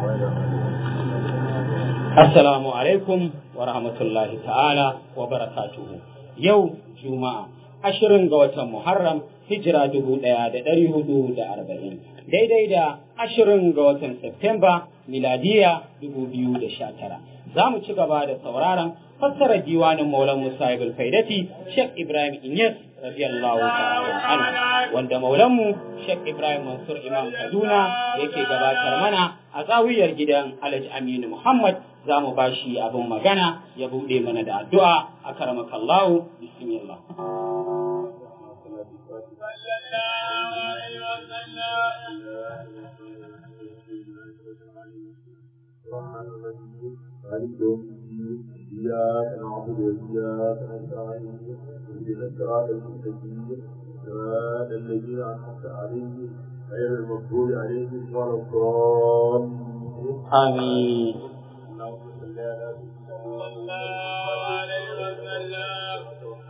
Assalamu alaikum wa rahmatullahi ta'ala wa barakatuhu. Yau Juma'a, ashirin ga watan Muharram, hijira dubu ɗaya da ɗari hudu da arba'in. Daidai da ashirin ga watan Septemba, miladiya dubu biyu da sha tara. Za mu ci gaba da sauraron fassarar diwanin Maulan Musa Ibn Faidati, Sheikh Ibrahim Inyas, radiyallahu ta'ala anhu, wanda Maulanmu Sheikh Ibrahim Mansur Imam Kaduna yake gabatar mana a zawiyar gidan Alhaji Aminu Muhammad za mu ba shi abin magana ya buɗe mana da addu'a a karamakallahu bismillah. إياك نعبد وإياك نستعين اهدنا الصراط المستقيم صراط الذين أنعمت عليهم غير المغضوب عليهم ولا الضالين آمين اللهم صل على سيدنا صلى الله عليه وسلم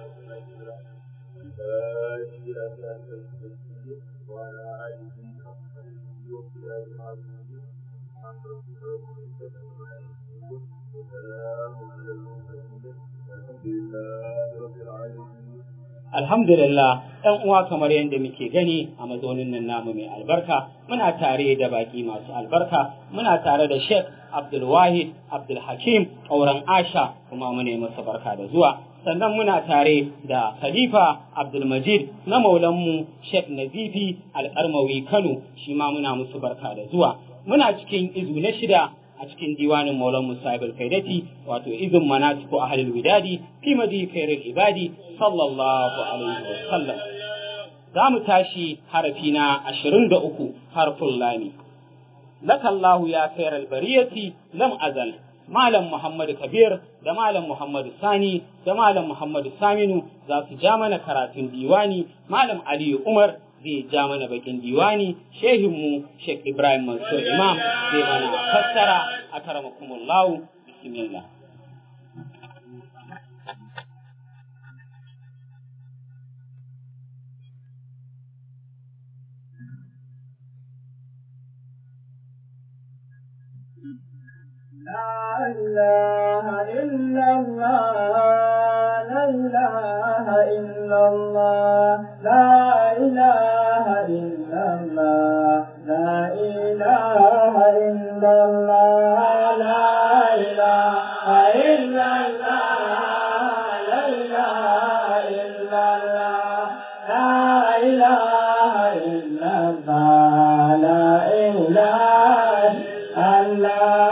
إلى صراط المستقيم وعلى آله وصحبه وسلم العظيم عن رسول الله صلى الله عليه وسلم وسلام على المرسلين والحمد لله رب العالمين Alhamdulillah, ‘yan uwa kamar yadda muke gani a mazaunin nan namu mai albarka, muna tare da baki masu albarka, muna tare da Sheikh Abdulwahid Abdulhakim auren Asha kuma muna yi masa barka da zuwa. Sannan muna tare da Khalifa Abdulmajid na maulanmu Sheikh Nazifi Alƙarmawi Kano, shi ma muna musu barka da zuwa. Muna cikin izu na shida a cikin diwanin Maulan Musa ibn Faidati wato izin manatiku ahlul widadi fi madi khairul ibadi sallallahu alaihi wa sallam za mu tashi harafi na 23 harful lami lakallahu ya khairal bariyati lam azal Malam Muhammadu Kabir da Malam Muhammadu Sani da Malam Muhammadu Saminu za su ja mana karatun diwani Malam Aliyu Umar zai ja mana bakin diwani shehinmu Sheikh Ibrahim Mansur Imam zai mana fassara a karamakumullahu bismillah لا إله إلا الله لا إله إلا الله لا إله إلا الله لا إله إلا الله لا إله إلا الله لا إله إلا الله لا إله إلا الله لا إله الله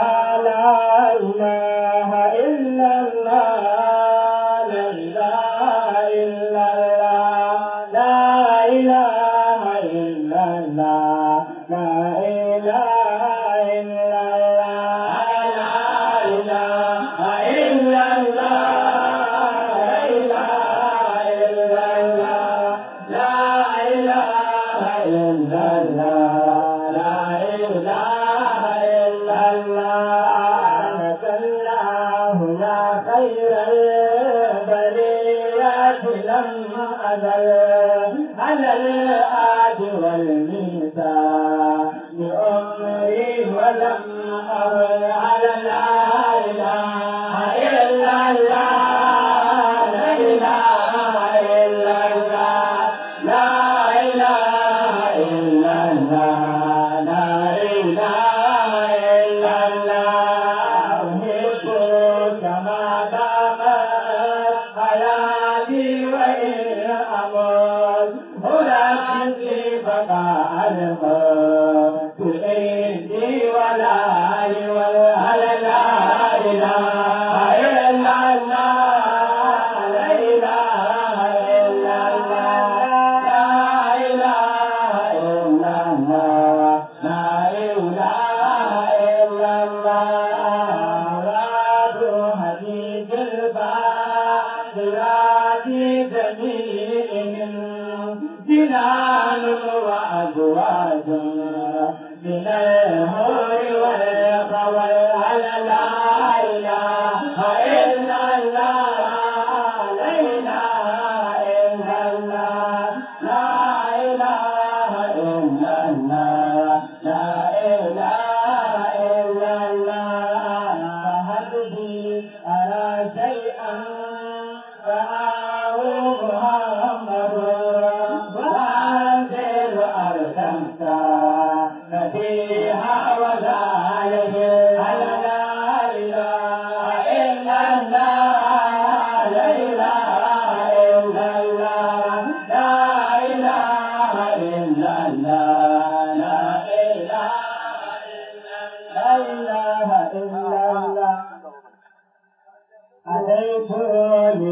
على الآد والميزان بأمري ولم أر على لا إله إلا الله لا إله إلا الله لا إله إلا الله لا إله إلا الله أحبك ما دامت حياتي وإن أموت ألاقي بقاء الموت عندي ولا ولا لا إله إلا الله لا إله إلا الله لا إله إلا الله لا إله إلا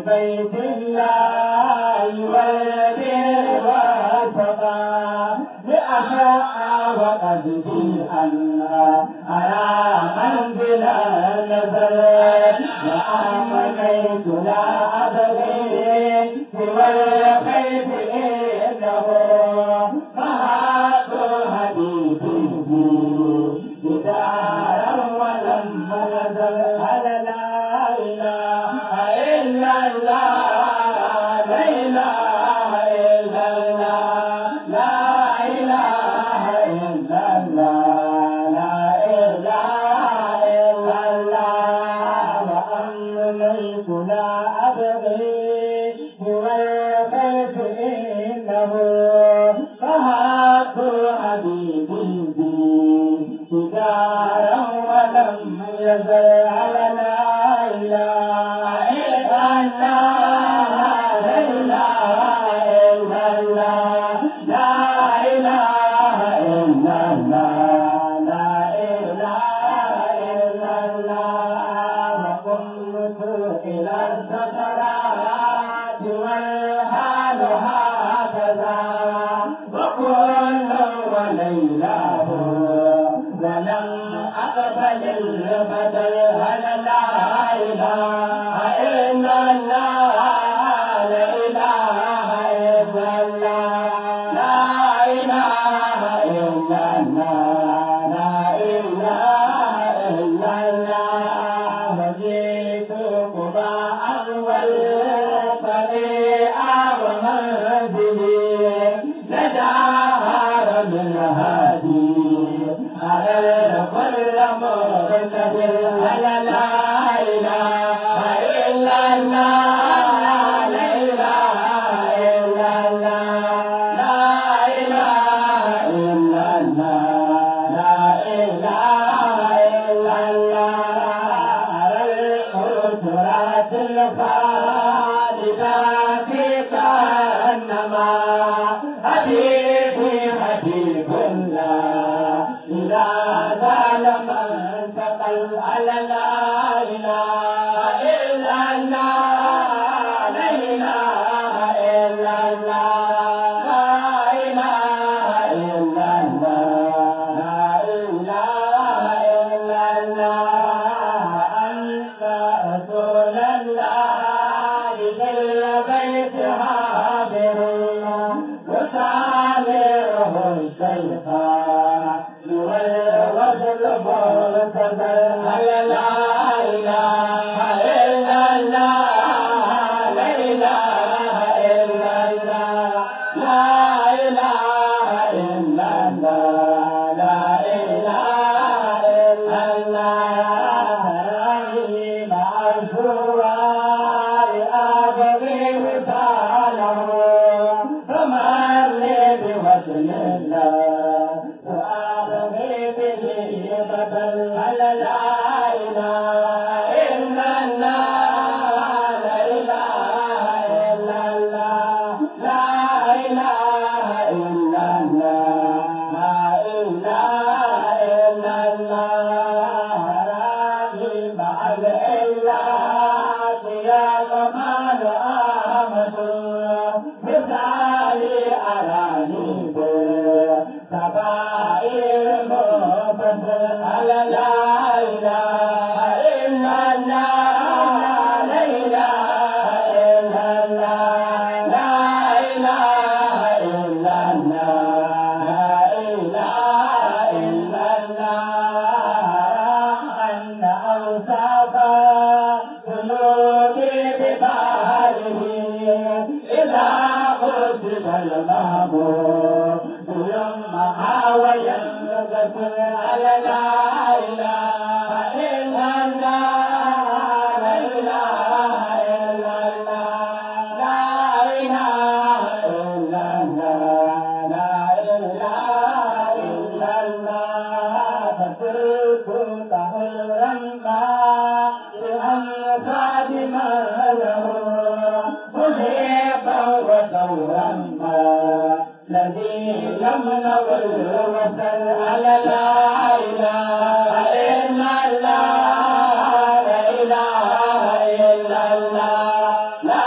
بيت الله والبر والتقى لأحرى وقلبي أنها أرى منزل النزل وآمنيت لا أبغي سوى الخير إنه فهات حبيبي بدارا ولم نزل على لا إله إلا الله لا إله إلا الله لا إله إلا الله لا إله إلا الله وأمنيت لا أبغي هو الخير إنه فهات حبيبي بي تجارا ولم يزل على لا إله إلا الله لا إله إلا الله لا إله إلا الله لا إله إلا الله وقمت إلى السكرات والحال هكذا وكل وليلاه ولم أقبل البدل على لا إله إلا الله لا إله إلا الله لا إله إلا الله لا إله إلا الله وجئت قباء والطريق ومنزلي نجاهر من هادي أرى كل مرتد على لا إله إلا الله لا إله إلا الله لا إله إلا الله لا إله إلا الله أرى الأسرات الخالدة في كأنما حبيبي حبيب الله إذا زال من تقل على لا إله إلا الله لا إله إلا الله لا إله إلا الله لا إله إلا الله أنت رسول الله بالبيت حاضر وسامره الشيطان والوصل مرتبى على لا إله إلا الله لا إله إلا الله لا إله إلا الله لا إله إلا الله مع الزوار أبغي وصاله فمن لي بوصل الله وأبغي به بدل على لا إله إلا الله لا إله إلا الله لا إله إلا الله لا إله إلا الله راضي مع الإله يا كمال آمد مثالي أراني سبائر مبدل على لا إله إلا الله لا إله إلا الله لا إله إلا الله لا إله إلا الله أن أوصاف قلوبي بباله إذا قصد المهبوب يمها وينقصر على لا إله إلا الله لا إله إلا الله لا إله إلا الله لا إله إلا الله فصرت طهرا بأمثال ما له محبا وثورا الذي لم نقل وصل على لا إله إلا الله لا إله إلا الله لا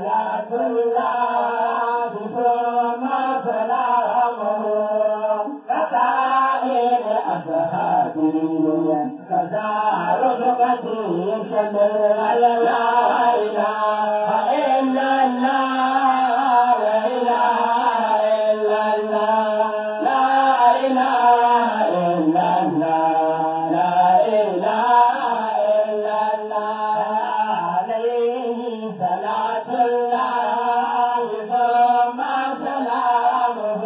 صلاة الله ثم سلامه كسائر أصحابه كذا رفقتي شمل لا إله إلا الله لا إله إلا الله لا إله إلا الله لا إله إلا الله عليه صلاة الله ثم سلامه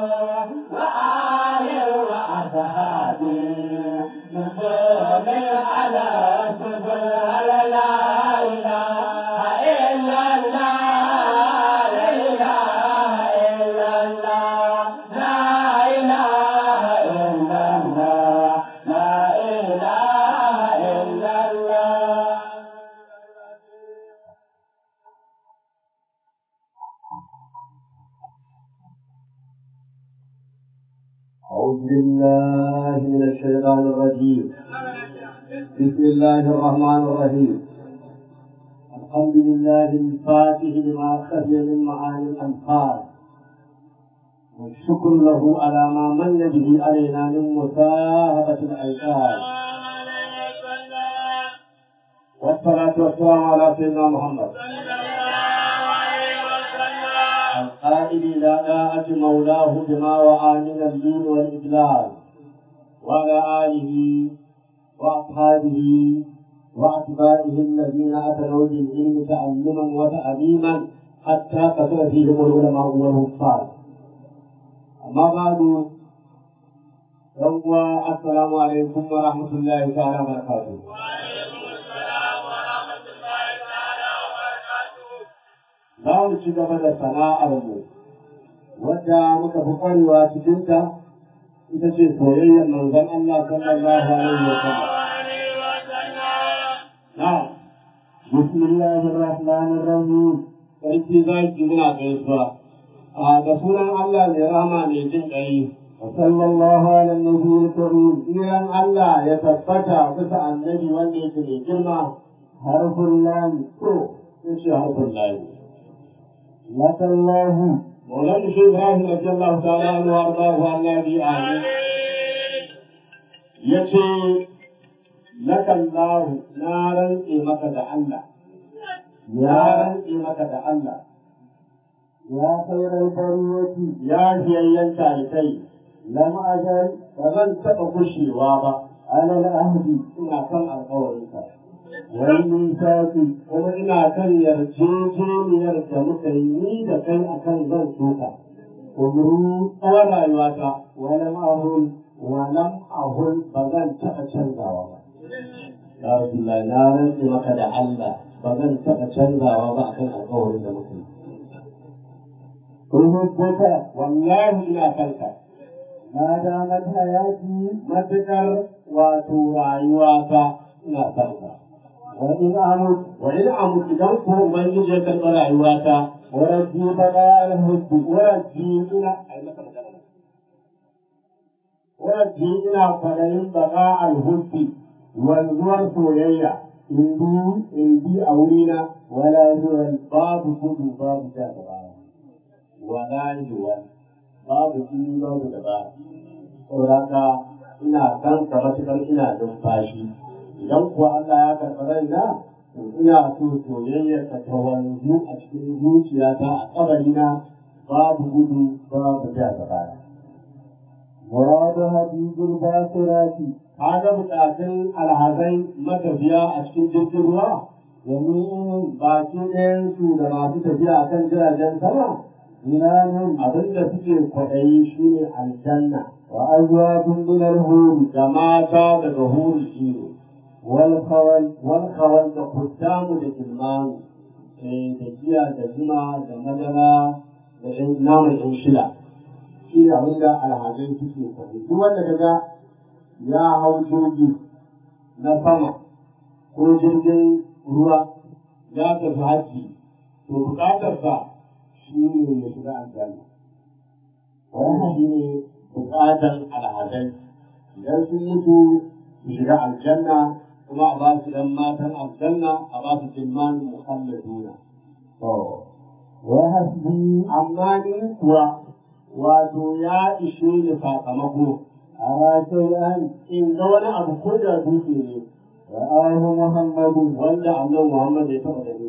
وآل وأصحابه نزول على سبل لا إله إلا الله لا إله إلا الله لا إله إلا الله لا إله إلا الله أعوذ بالله من الشيطان الرجيم بسم الله الرحمن الرحيم الحمد لله الفاتح لما خفي من معاني الأنفال والشكر له على ما من به علينا من مساهبة الأيقان والصلاة والسلام على سيدنا محمد القائل إلى طاعة مولاه بما وعى من الدين والإجلال وعلى آله وأصحابه وأتباعه الذين أتوا بالعلم تعلما وتعليما حتى كثر فيهم العلماء والكفار أما بعد يوم السلام عليكم ورحمة الله تعالى وبركاته za mu ci gaba da sana'armu wadda muka fi kwarewa cikinta ita ce soyayyar manzon Allah sallallahu alaihi wa sallam. Na, Bismillahir Rahmanir Rahim. Sarki zaki muna gaisuwa. A da sunan Allah mai rahama mai jin ƙai. Sallallahu alaihi wa sallam. Iran Allah ya tabbata bisa annabi wanda yake mai girma. Harfun lami. To, yace harfun lami. لك الله مولانا الشيخ ابراهيم رضي الله تعالى عنه وارضاه عن النبي امين يتي لك الله نارا إيمك الله نارا إيمك الله يا خير البرية يا هيين تالكي لم أجل فمن تبقشي وابا على الأهد إن كان القول wani sati kuma ina kan yarjejeniyar da muka yi ni da kai akan zan soka umru tsawon rayuwata walam ahun walam ahun ba zan taɓa canzawa ba ya Rasulullah na rantse maka da Allah ba zan taɓa canzawa ba akan alƙawarin da muka yi Rubutuka wallahi ina kanka na damar hayati matuƙar wato rayuwata ina kanka وإن أمت وإن أمت إذا كنت من يجد رأيواتا ورجي بقاء الهد ورجي إلى ورجي إلى فلين بقاء الهد والزور سويا إندي إندي أولينا ولا زور باب كل باب جاء ولا جوال باب كل باب جاء ولكن ina kan ka matuƙar ina numfashi idan kuwa Allah ya karɓi raina to ina so soyayyar ka ta wanzu a cikin zuciyata a kabarina babu gudu babu ja da baya. Muradu hadijul basirati kaga bukatun alhazai matafiya a cikin jirgin ruwa yanzu baki ɗayan su da masu tafiya kan jiragen sama Zinanin abin da suke kwaɗayi shi ne aljanna wa azwajun min al-huri da mata daga huri shi ne والخول والخول da kuttamu da kilmanu da giya da zuma da madara da ɗan naman ɗan shila shi ne abin da alhazai suke kwaɗi duk wanda kaga ya hau jirgi na sama ko jirgin ruwa ya tafi hajji to buƙatarsa shi ne ya shiga aljanna wannan shi ne buƙatar alhazai idan sun mutu su shiga aljanna kuma a ba su ɗan matan aljanna a ba su jimman muhalladuna. To, وحسبي amma ni kuwa wato ya ishe ni sakamako أرى شيئا in ga wani abu ko da dutse ne رآه محمد wanda annabi Muhammad ya taɓa gani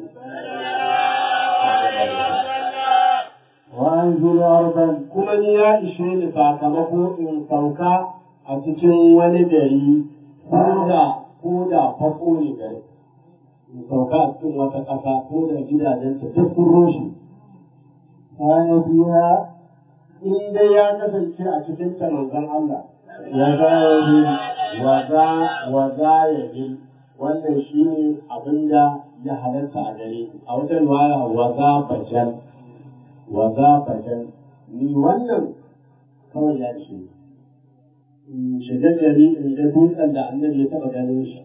وأنزل أرضا kuma ni ya ishe ni sakamako in sauka a cikin wani gari ko da ko da fako ne gari in sauka a cikin wata ƙasa ko da gidajen ta duk sun rushe كان فيها in dai ya kasance a cikin ta manzon Allah ya ga yabi wa za wa za ya bi wannan shine abin da ya halatta a gare ni. a wata riwaya wa za bajan wa za bajan ni wannan kawai ya ce in shiga gari in ga dutsen da annabi ya taɓa ganin shi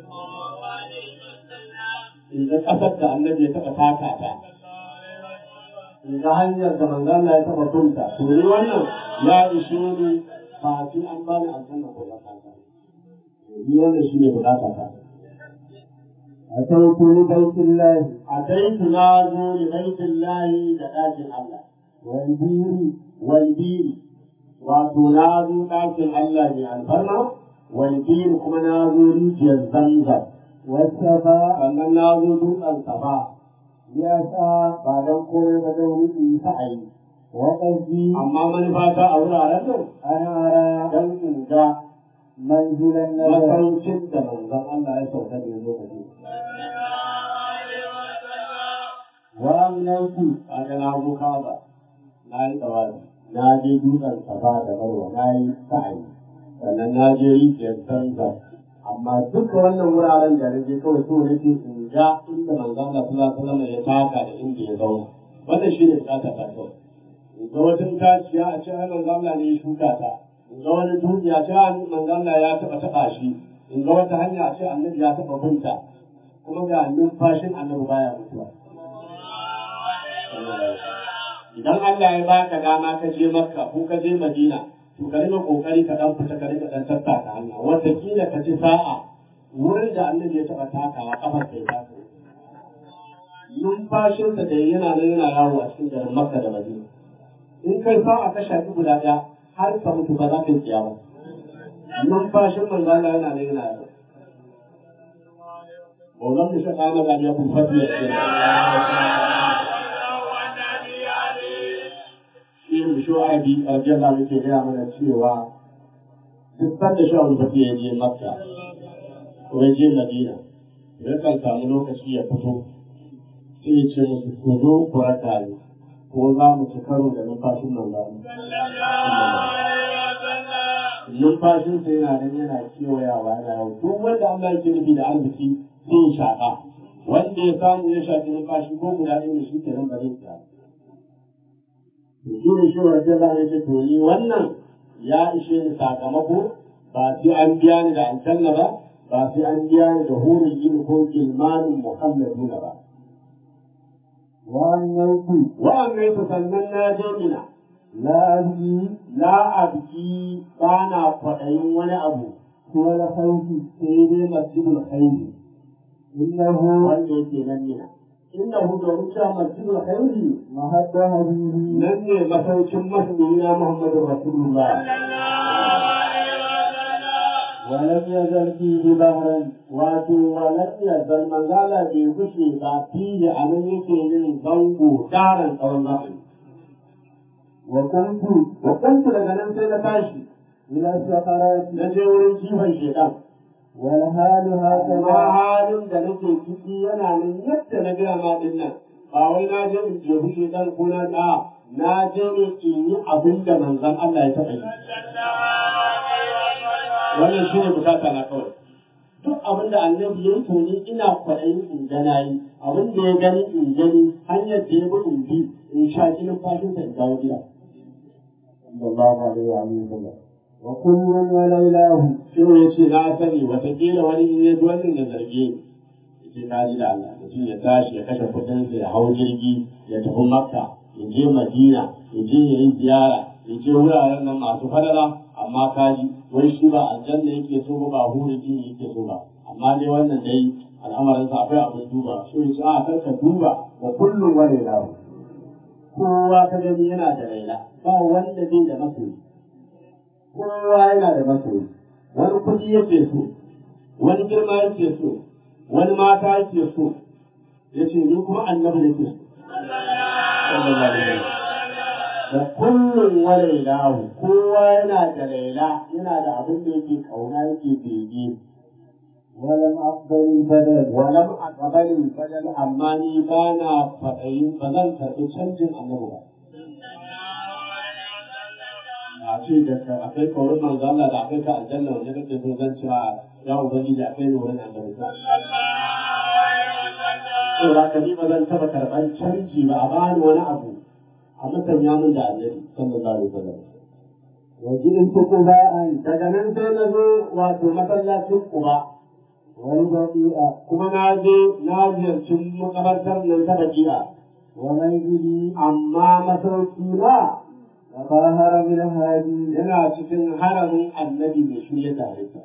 in ga ƙasar da annabi ya taɓa taka ta in ga hanyar da manzo Allah ya taɓa bunta to ni wannan ya ishe ni ba sai an bani aljanna ko ba ta ni wannan shine bukata ta أتيت لبيت الله ataitu na zo li baitillahi da ɗakin Allah والبير walbiri wato na zo ɗakin Allah mai alfarma walbiri kuma na zo rijiyar zamzam والسبا sannan na zo dutsen safa يسعى ba don komai ba don in sa'ayi وقصدي amma manufata a wuraren nan أن أرى don in ga منزل النبي masaukin da manzon Allah ya sauka da ya zo ka je وأمنيت kaga na zo Kaaba na yi tsawazi na je dutsen safa da marwa na yi sa'ayi sannan na je rijiyar zamzam amma duka wannan wuraren da na je kawai so nake in ga inda manzo Allah sallallahu alaihi wasallam ya taka da inda ya zauna wannan shine bukata ta kawai in ga wata itaciya a ce ai manzo Allah ne ya shuka ta in ga wani dutse a ce ai manzo Allah ya taba taba shi in ga wata hanya a ce annabi ya taba binta kuma ga numfashin annabi baya mutuwa idan Allah ya baka dama ka je Makka ko ka je Madina to ka rika kokari ka dan fita ka rika dan tattaka hanya wataƙila ka ci sa'a wurin da Annabi ya taɓa takawa kafar kai ta numfashinsa da yana nan yana yawo a cikin garin Makka da Madina in kai sa'a ka shafi guda ɗaya har ka mutu ba za ka yi kiyama numfashin manzo Allah yana nan yana yawo Maulan mu shi kama da ya kun fadiya irin shu'abi radiyallahu anhu ke gaya mana cewa duk sanda shu'abi ba ya je makka ko ya je madina ya kan samu lokaci ya fito sai ya ce musu ku zo ku raka ni ko za mu ci karo da numfashin nan ba numfashin sa yana nan yana kewayawa yana yau duk wanda Allah yake nufi da arziki sai ya shaƙa wanda ya samu ya shaƙi numfashi ko guda ɗaya ne shi kenan ba zai tsaya shi ne shi wajen za a ce to ni wannan ya ishe ni sakamako ba sai an biya ni da aljanna ba ba sai an biya ni da hurin yin ko gilmanin muhammaduna ba وأمنيت wa'an ne su sannan na je mina لا أبكي la abki ba na kwaɗayin wani abu سوى الخوف sai dai masjidul khairi إنه wanda yake nan mina innahu domin cewa masjidul khairi محب حبيبي nan ne masaukin masoyina muhammadun rasulullah ولم يزل فيه بهرا wato walam ya zan manzala bai gushe ba fiye a nan yake yin zango daren tsawon zafi وكنت wa kuntu daga nan sai na tashi إلى السقرات na je wurin jifan shedan والحال amma هكذا halin da nake ciki yana nan yadda na gaya ma din nan ba wai na je in jefu shedan ko na da na je ne in yi abin da manzon Allah ya taɓa yi wannan shi ne bukata na kawai duk abin da annabi ya yi to ni ina kwaɗayin in ga na yi abin da ya gani in gani hanyar da ya bi in bi in sha jinin fashinsa in dawo gida صلى الله عليه وسلم وكل وليلاه shi ya ce na sani watakila wani in ya ji wannan ya zarge ni ce ka ji da Allah mutum ya tashi ya kashe kuɗinsa ya hau jirgi ya tafi makka ya je madina ya je ya yi ziyara ya je wuraren nan masu falala amma ka ji wai shi ba aljanna yake so ba ba huri din yake so ba amma dai wannan dai al'amarin sa akwai abin duba shi ya ce a karka duba wa kullum wani lahu kowa ka gani yana da raina ba wanda bai da masoyi kowa yana da masoyi wani kuɗi yake so wani girma yake so wani mata yake so ya ce ni kuma annabi yake so sallallahu alaihi wasallam da kullum wa lailahu kowa yana da laila yana da abin da yake kauna yake bege ولم أقبل البدل walam aqbalin badal amma ni ba na faɗayin ba zan karɓi canjin annabi ba a ce da ka akai kaurin manzo Allah da akai ka aljanna wanda kake so zan cewa ya ubangiji akai ne wurin annabi ka to da ka ni ba zan taɓa karɓar canji ba a bani wani abu a musanya min da annabi sallallahu alaihi wasallam وجئت قباء daga nan sai na zo wato masallacin Quba والبقيء kuma na je na ziyarci makabartar nan ta Baki'a ومنزلي amma masauki na تطهر من هذه yana cikin haramin annabi mai shirya tare ta.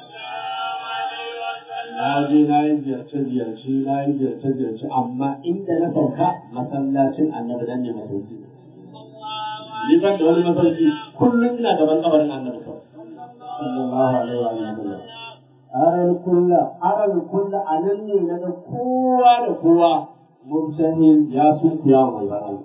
Na je na yi ziyarce-ziyarce, na yi ziyarce-ziyarce, amma inda na sauka masallacin annabi nan ne masauki. Ni ban da wani masauki, kullum ina gaban kabarin annabi kawai. Sallallahu alaihi wa sallam. أرى الكل Aral kulla a nan ne na ga kowa da kowa murtahin ya sunkuya wa manzon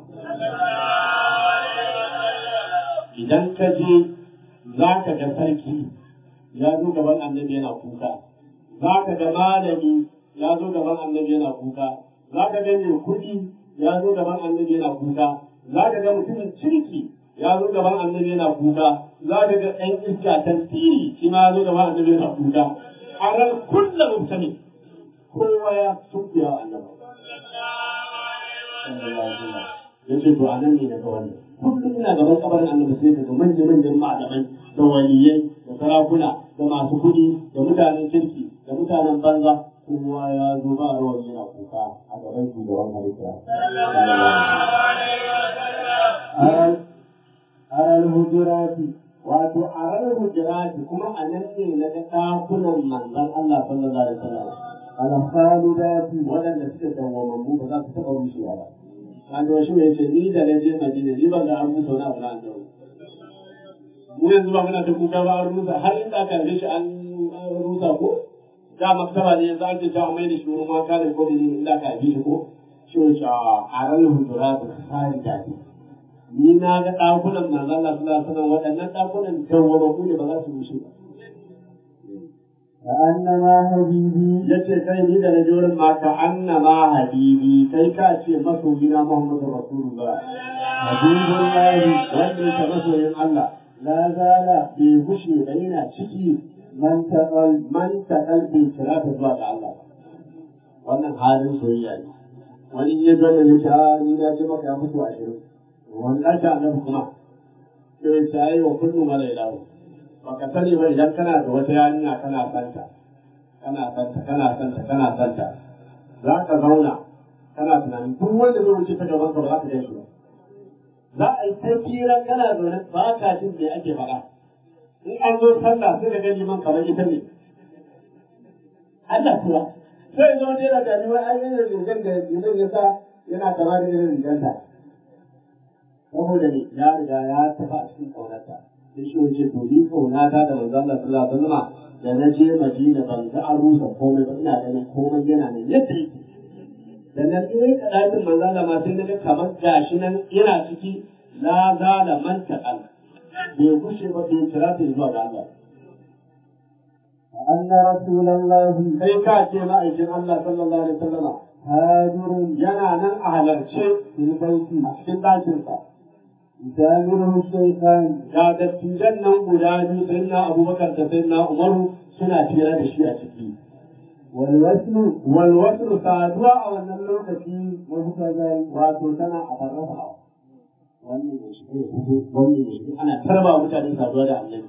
Idan ka je za ka ga sarki ya zo gaban annabi yana kuka, za ka ga malami ya zo gaban annabi yana kuka, za ka ga mai kuɗi ya zo gaban annabi yana kuka, za ka ga mutumin kirki ya zo gaban annabi yana kuka, za ka ga ɗan iska tantiri shi ma ya zo gaban annabi yana kuka. A ran kullum mutane kowa ya sunkuya wa annabi. Ya ce to a nan ne daga wannan. Kullum ina gaban kabarin annabi sai daga manya-manyan malamai da waliyai da sarakuna da masu kuɗi da mutanen kirki da mutanen banza kowa ya zo ba rawar yana kuka a gaban shugaban halitta. أرى أرى الهجرات Wato a ranar hujirati kuma a nan ne na ga ɗakunan manzon Allah sallallahu alaihi wasallam. الخالدات waɗanda suke dawwamammu ba za su taɓa rushewa ba. An da shi ce ni da na je Madina ni ban ga an rusa wani abu na annabi. Mu yanzu ba muna ta kuka ba an rusa har inda aka rufe shi an rusa ko? Da maktaba ne yanzu ake ta mai da shi wurin mata da ko ne inda aka rufe shi ko? Shi ne ce a ran hujura da tsari da ni. Ni na ga ɗakunan manzon Allah sallallahu alaihi wasallam waɗannan ɗakunan dawwamammu ne ba za su rushe ba. كأنما حبيبي ya ce kai ni da na ji wurin maka annama habibi kai ka ce masoyina Muhammadu Rasulullah habibullahi wanda yake masoyin Allah لا زال bai gushe da yana ciki من تقل man ta kalbi kira ta zuwa ga Allah wannan halin soyayya ne wani ya zo da ya ni na ji maka ya fito ashirin wannan ta annabi kuma sai ta yi wa kullum wala ilahu baka sani ba idan kana da wata yarinya kana santa kana santa kana santa kana santa za ka zauna kana tunanin duk wanda zai wuce ta gaban ka ba za ka gan shi ba za a yi ta firan kana zaune ba ka jin me ake faɗa in an zo sallah sai ka gani man kamar ita ne Allah kuwa sai zo ne da gani wai ai irin rigar da liman ya sa yana kama da irin rigar ta saboda ne ya riga ya tafi a cikin ƙaunarta sai shi wace to ni ƙaunata da manzo Allah sallallahu alaihi wasallam da na je Madina ban ga an rusa komai ba ina ganin komai yana nan yadda yake da nan in rika ɗakin manzo Allah ma sai na ga kamar gashi nan yana ciki la zala man taqal bai kushe ba bai kira ta zuwa ga Allah وأن رسول الله kai ka ce ma'aikin Allah sallallahu alaihi wasallam هاجر yana nan a halarce في البيت a cikin ɗakinsa يسامره الشيخان ga dattijan nan guda biyu sai na abubakar da sai na umaru suna fira da shi a ciki والوسم walwasu saduwa a wannan lokaci مهتدل wato tana a farrasa wannan ya shiga ya fito wannan ya shiga ana tarba mutane saduwa da annabi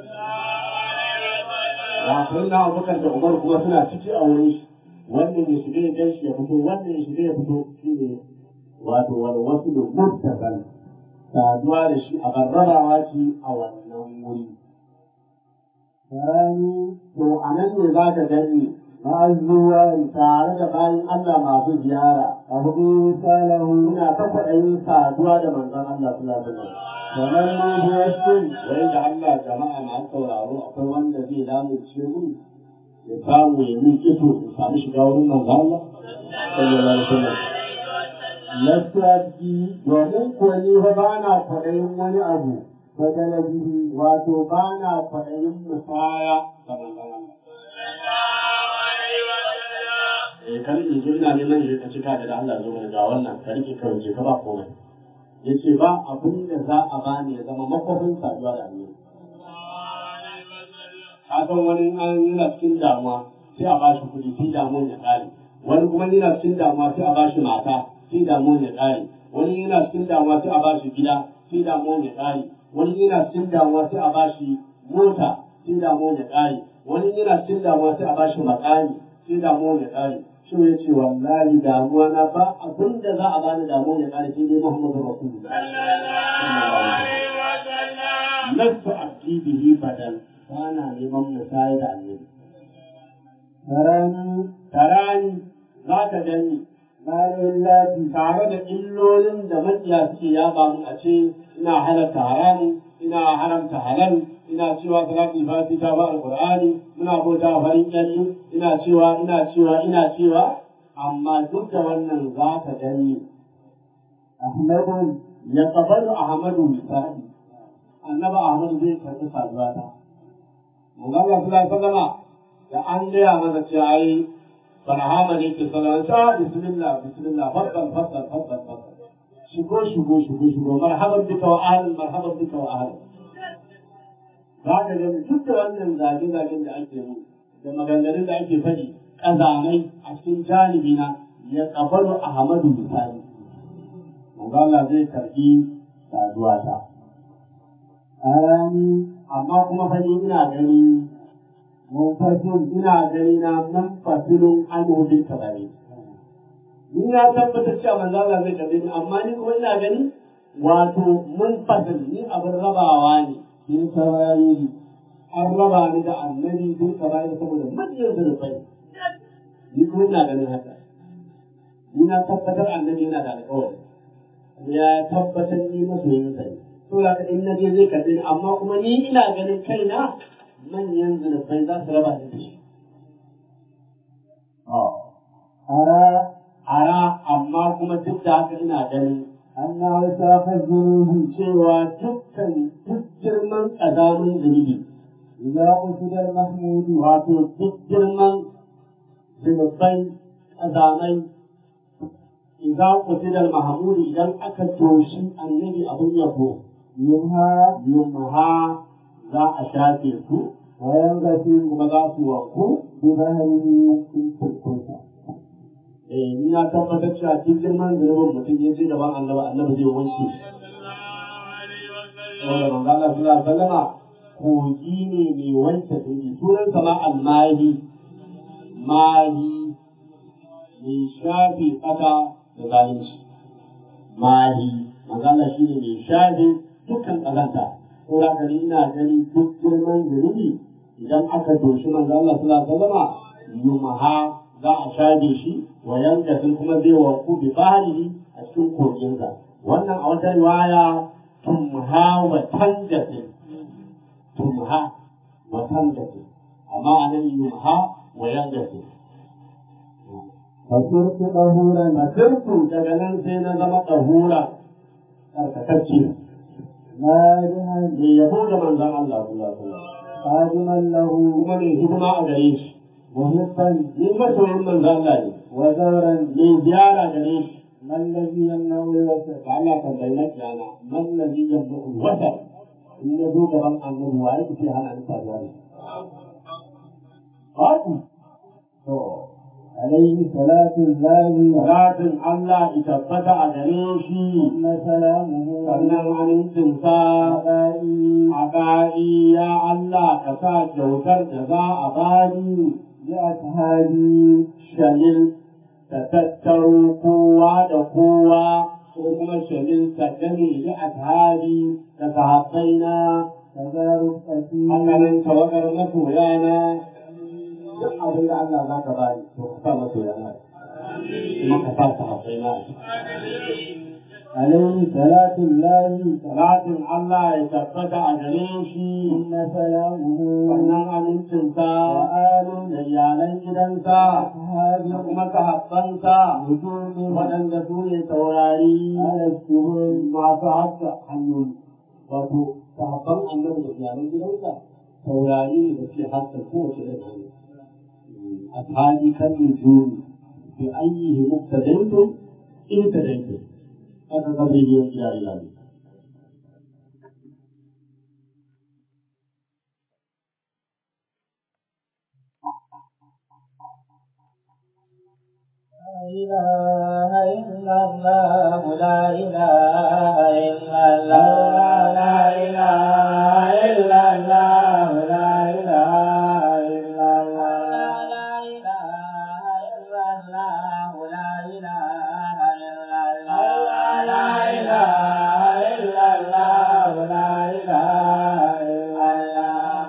ya sai na abubakar da umaru kuma suna ciki a wurin shi wannan ya shiga ya gan shi ya fito wannan ya shiga ya fito shi ne wato walwasu da murtaban saduwa da shi a barrabawa ce a wannan wuri ثاني to a nan ne za ka gani ma'azuwan tare da bayan Allah masu ziyara a hudu salahu muna ta kwaɗayin saduwa da manzon Allah sallallahu alaihi wasallam kamar mu biyassun wai da Allah jama'a masu sauraro akwai wanda zai lamunce mu ya samu ya yi iso ya samu shiga wurin manzon Allah sallallahu alaihi wasallam Lafiyaji domin kuwa ni fa ba na kwaɗayin wani abu ta galabi wato ba na kwaɗayin musaya da manzon Allah. eh kan in zo ina neman shi ka cika da Allah zo mana ga wannan ka rike kawai je ka ba komai yace ba abin da za a bani ya zama makofin saduwa da Allah ka san wani an yana cikin damuwa sai a bashi kuɗi sai damuwan ya ƙare wani kuma yana cikin damuwa sai a bashi mata sai damuwan ya ƙare wani yana cikin damuwa sai a bashi gida sai damuwan ya ƙare wani yana cikin damuwa sai a bashi mota sai damuwan ya ƙare wani yana cikin damuwa sai a bashi makami sai damuwan ya ƙare shi ya ce wallahi damuwa na ba abin da za a bani damuwa ya ƙare sai dai Muhammadu Rasulullah lasu abdi bihi badal bana neman musaya da annabi tarani tarani za ka gani Malillahi tare da illolin da makiya suke yaba mun a ce ina halarta haramun ina haramta halal ina cewa salatul fati ta ba alqur'ani muna bauta farin kyalli ina cewa ina cewa ina cewa amma duk da wannan za ka gani Ahmadu ya kabalu Ahmadu misali annaba Ahmadu zai karɓi saduwa ta manzo Allah sallallahu alaihi wasallama da an gaya mana cewa ai barhama ne ke sallallahu alaihi bismillah bismillah faddal faddal faddal faddal shigo shigo shigo shigo marhaban bika wa ahlan marhaban bika wa ahlan za ka ga duk da wannan zage-zagen da ake yi da maganganun da ake faɗi ƙazamai a cikin janibi na ya kafaru Ahmadu misali. Manzo Allah zai karɓi saduwa ta. Arani amma kuma fa ina gani munfasil ina gani na munfasilun anhu bil kabari. Ni na tabbatar cewa manzo Allah zai karɓi ni amma ni kuma ina gani wato munfasil ni abin rabawa ne. sun saurari an raba ni da annabi sun saurari saboda manyan zurfai ni kuma ina ganin haka ni na tabbatar annabi yana da alƙawari ya tabbatar ni masoyin sa ne to da in na je zai karɓi ni amma kuma ni ina ganin kaina manyan zurfai za su raba ni da shi ara ara amma kuma duk da haka ina ganin annahu safar zunubi cewa dukkan duk girman ƙazamin zunubi idan usudar mahmudu wato duk girman zunubai ƙazamai idan usudar mahmudu idan aka toshi annabi abin yabo yumha yumha za a shafe su wayan gashi kuma za su wanku bi bahari sun turkunsa eh ni na tabbatar cewa duk girman zunubin mutum ya ce gaban annabi annabi zai wanke shi saboda manzo Allah sallallahu alaihi wasallama kogi ne mai wanke zunubi sunan sama almahi mahi mai shafe kasa da zalunci mahi manzo Allah shine mai shafe dukkan kazanta ko da kani ina gani duk girman zunubi idan aka doshi manzo Allah sallallahu alaihi wasallama yumaha za a shafe shi wa yanka sun kuma zai wanku bi bahari a cikin koginsa wannan a wata riwaya tumha wa tanjatin tumha wa tanjatin amma a nan yumha wa yanjatin Fasirku ɗahuran Fasirku daga nan sai na zama ɗahura tsarkakacce. Na yi da yabo da manzan Allah kula kula. Kajiman lahu kuma mai hidima a gare shi. Muhibban ni masoyin manzan Allah ne. Wa zauren mai ziyara gare shi. Mallazi yannahu wasa. Ka Allah kan bayyana kiyana. Mallazi yannahu wasa. In ya zo gaban annabi wa yake ce hana ni faruwa ne. Babu. To. عليه صلاة الله صلاة الله إتبت أدريشي ثم سلامه sannan amincinsa aƙa'i ya Allah ka sa kyautar da za a bani ya ashabi shalil ta tattaro kowa da kowa ko kuma shalil ta gani ya ashabi da sahabbaina da zarufati hakanan tawagar masoyana duk abin da Allah za ka bani to ka sa masa yana kuma ka sa ta haƙai na عليه صلاة الله salatin Allah ya tabbata a gare shi ثم سلامه wannan amincinsa وآل da iyalan gidansa أصحاب da kuma sahabbansa نجوم waɗanda su ne taurari على السرور masu haska hanyoyi wato sahabban annabi da iyalan gidansa taurari ne da suke haska kowace irin hanya ashabi kan nujumi bi ayyihi muqtadaytum in tadaytum aka kabe yi ya ilahi إله إلا الله لا إله إلا الله لا إله إلا الله لا إله إلا الله لا إله إلا الله لا إله إلا الله لا إله إلا الله لا إله إلا الله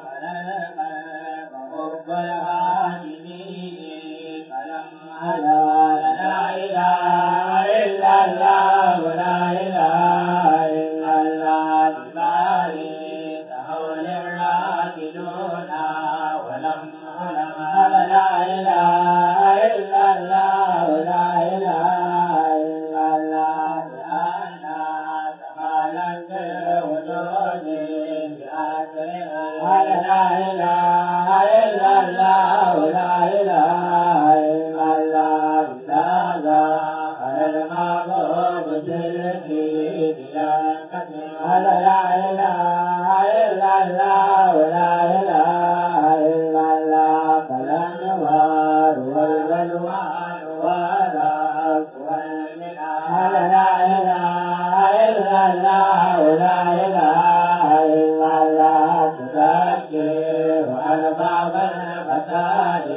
رب العالمين فلما لا إله إلا الله لا إله إلا الله ببالي تهول الراكدون ولم علم لا إله إلا الله لا إله إلا الله بأنا تعالى الوجود بأسرها لا إله إلا الله لا إله إلا الله بهذا على المعبود بالدين لا لا إله إلا الله لا إله إلا الله فلا نوار والبلوان ولا والمنى لا إله إلا الله لا إله إلا الله تذكر على باب الفساد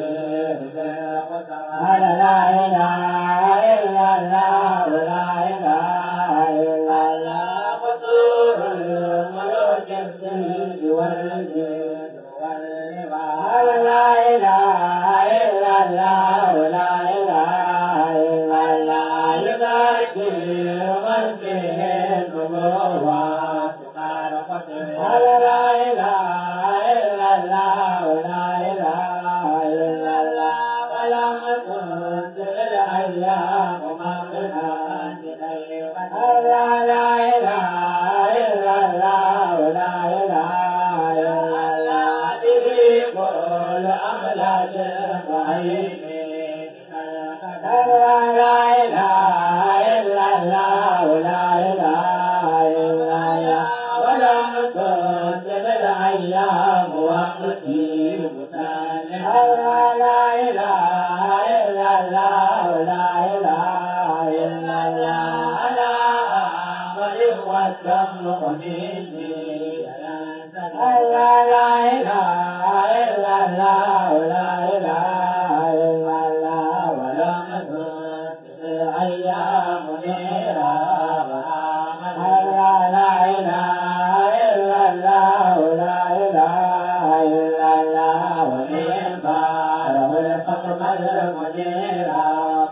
لا إله إلا الله لا إله إلا الله قصور الملوك السيد والجد والربا لا إله إلا الله لا إله إلا الله يذكر من فيه النبوات لا إله إلا الله لا إله إلا الله ولم كنت الأيام مغنى لا لا إله إلا الله لا إله إلا الله به كل أملاك الضعيف لا لا إله إلا الله لا إله إلا الله ولم كنت بالأيام وقتي مصالح لا لا إله إلا الله لا إله إلا الله أنا أمر والدم مني لا لا إله إلا الله لا إله إلا الله ولم كنت بالأيام منيرا لا لا إله إلا الله لا إله إلا الله ونعم له الحكم المنيرا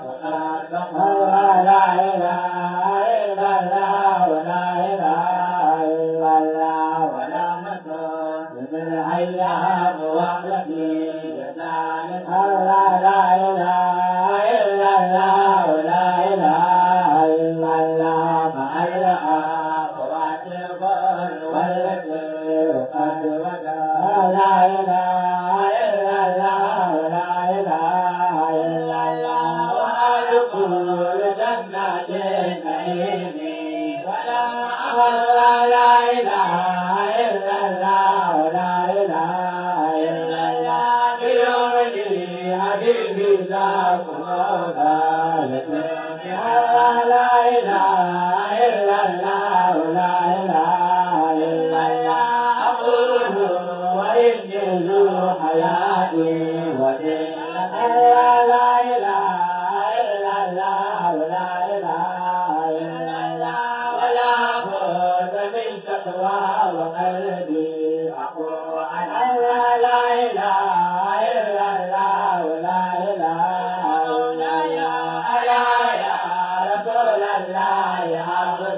لا إله إلا الله لا إله إلا الله ولا مسوس بالأيام وحدتي ذلك لا لا إله إلا الله لا إله إلا الله مع الأخوات البر والذكر قد وجا لا إله إلا الله لا إله إلا الله وأدخل جنات النعيم ولا لا إله إلا الله لا إله إلا الله بيومي حبيبي ذاك مولاي لا إله إلا الله لا إله إلا الله أقول وإني ذو حياتي ودين لا إله إلا الله لا إله إلا الله ولا بد من تقوى وقلبي أقول لا إله إلا الله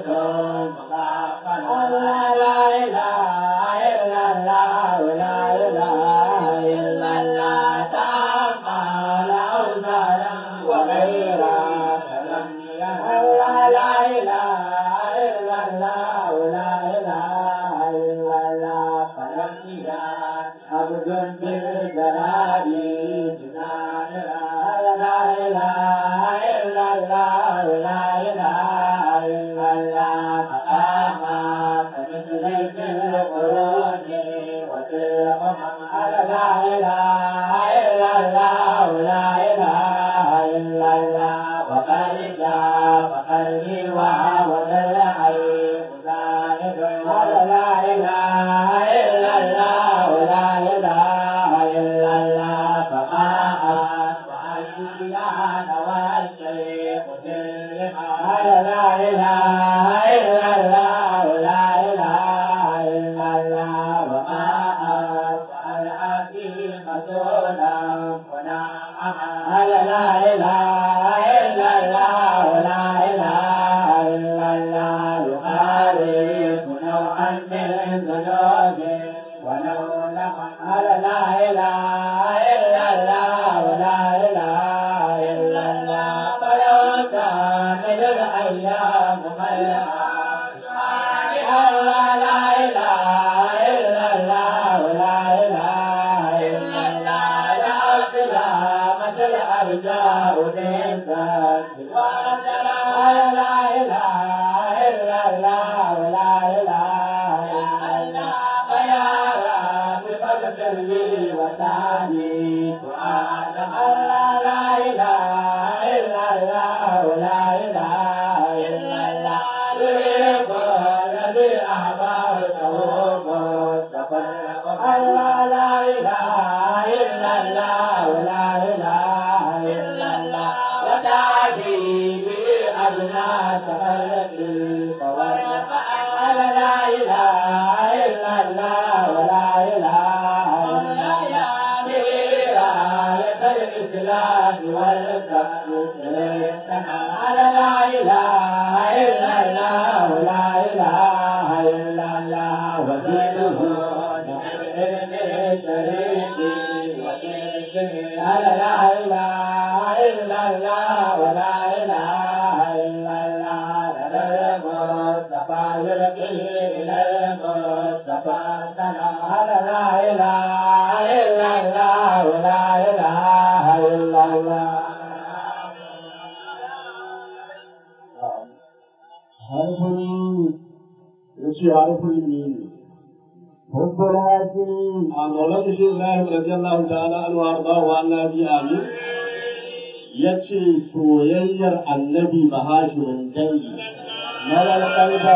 yace soyayyar annabi mahashimin dangi marar kalba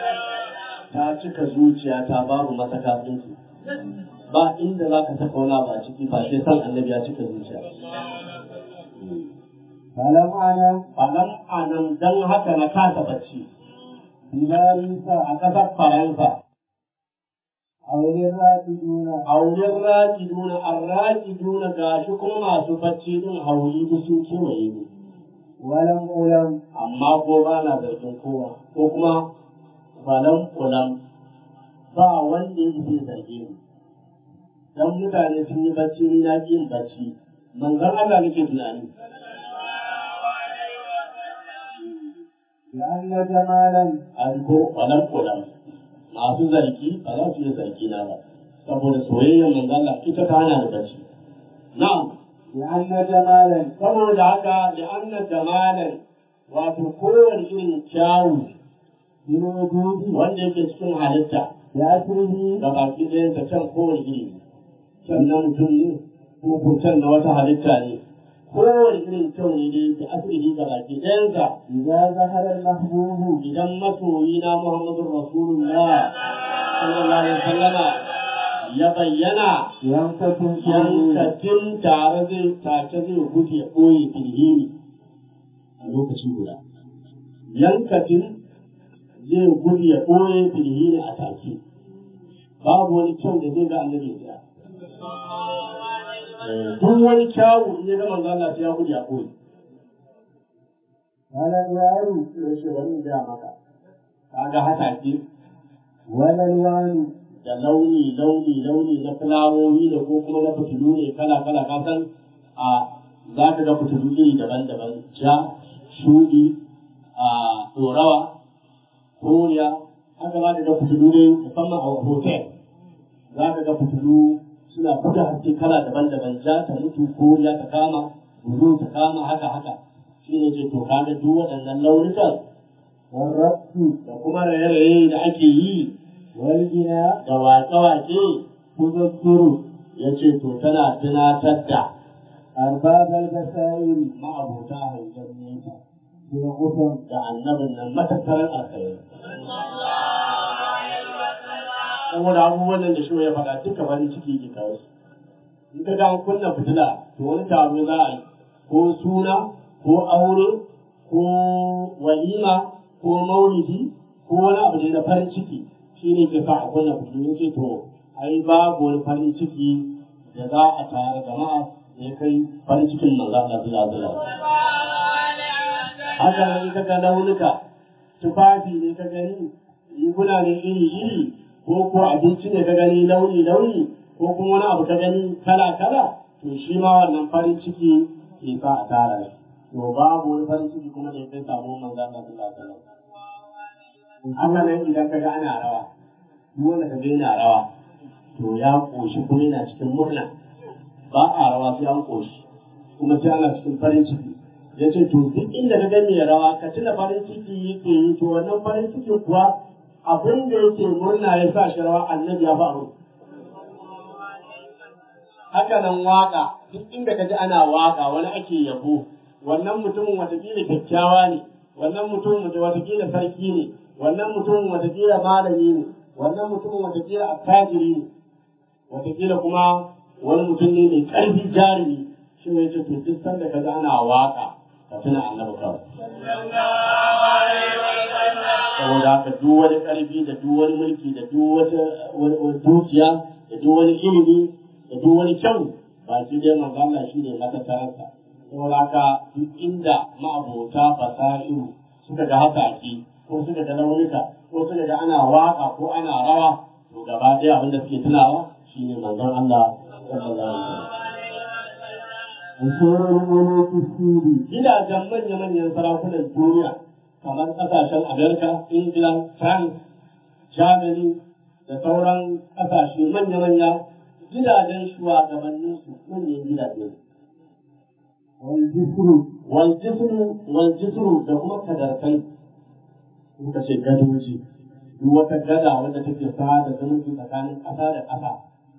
ta cika zuciya ta babu mata kafinci ba inda za ka saka wani ba ciki ba sai san annabi ya cika zuciya falam ana falam anan dan haka na kasa bacci bilarisa a ƙasar faransa auren raƙiduna auren rakiduna an rakiduna gashi kuma masu bacci din hauri duk sun kewaye ni walam ulam amma ko ba na zargin kowa ko kuma falan ulam ba wanda ya zai zarge ni dan mutane sun yi bacci ni na ƙi yin bacci manzon Allah nake tunani لأن جمالا ko falan ulam masu zargi ba za su yi zargi na ba saboda soyayyar manzon Allah ita ta hana ni bacci na'am لأن جمالا saboda haka da annan jamalan wato kowane irin kyawu من وجود wanda yake cikin halitta بأسره ga baki ɗayan ta can kowane iri ne can na mutum ne ko ko can na wata halitta ne kowane irin kyau ne dai da asiri ga baki ɗayansa إذا ظهر المحبوب idan masoyi na Muhammadu Rasulullah sallallahu alaihi wasallama ya bayyana ينفتن فيه yankatin tare zai take zai gudu ya ɓoye filhini a lokaci guda yankatin zai gudu ya ɓoye filhini a take babu wani kyau da zai ga annabi ya duk wani kyawu in ya ga manzo Allah sai ya gudu ya ɓoye قال الواري sai shi wani ga maka kaga hasashe والألوان da launi launi launi na fulawoyi da ko kuma na fitilu ne kala kala ka san a za ka ga fitilu iri daban-daban ja shuɗi a ɗorawa koriya haka za ka ga fitilu ne musamman a hotel za ka ga fitilu suna buga haske kala daban-daban ja ta mutu koriya ta kama bulu ta kama haka haka shi ne ce to kaga duk waɗannan launukan والرقص da kuma raye-raye da ake yi والغناء da waƙe-waƙe تذكر ya ce to tana tunatar da أرباب البصائر ma'abuta hangen nesa بالغصن da annabin nan matattarar alkhairi. Saboda abubuwan nan da shi ya faɗa duka wani ciki ke kawo su. In ka ga an kunna fitila to wani taro za a yi ko suna ko aure ko walima ko maulidi ko wani abu ne na farin ciki shi ne ke sa a kunna fitilu ce to ai babu wani farin ciki da za a tare jama'a da ya kai farin cikin manzo Allah sallallahu alaihi wasallam. haka nan ka ga launuka tufafi ne ka gani riguna ne iri iri ko ko abinci ne ka gani launi launi ko kuma wani abu ka gani kala kala to shi ma wannan farin ciki ke sa a tara shi to babu wani farin ciki kuma da ya kai samu manzo Allah sallallahu alaihi wasallam haka nan idan ka ga ana rawa duk wanda ka ga yana rawa to ya koshi kuma yana cikin murna ba a rawa sai an koshi kuma sai ana cikin farin ciki ya ce to duk inda ka ga mai rawa ka tuna farin ciki yake yi to wannan farin ciki kuwa abin da yake murna ya sa shi rawa annabi ya faru haka nan waka duk inda ka ji ana waka wani ake yabo wannan mutumin watakila kyakkyawa ne wannan mutumin watakila sarki ne wannan mutumin watakila malami ne wannan mutumin watakila attajiri ne watakila kuma wani mutum ne mai ƙarfi jarumi shi ne ce to duk sanda ka ji ana waka ka tuna annabi kawai. Saboda haka duk wani ƙarfi da duk wani mulki da duk wata wani dukiya da duk wani ilimi da duk wani kyau ba shi dai manzo Allah shi ne matattaransa. Saboda haka duk inda ma'abota fasahiru suka ga hasaki ko suka ga launuka ko suka ga ana waka ko ana rawa to gaba ɗaya abin da suke tunawa shine manzon Allah sallallahu alaihi wasallam. وشور الملوك السوري gidajen manya-manyan sarakunan duniya kamar ƙasashen Amerika, Ingila, France, Germany da sauran ƙasashe manya-manya gidajen shugabanninsu manyan gidaje. والجسر Waljisru, waljisru da kuma kadarkai suka ce gadoji, duk wata gada wanda take sada zumunci tsakanin ƙasa da ƙasa.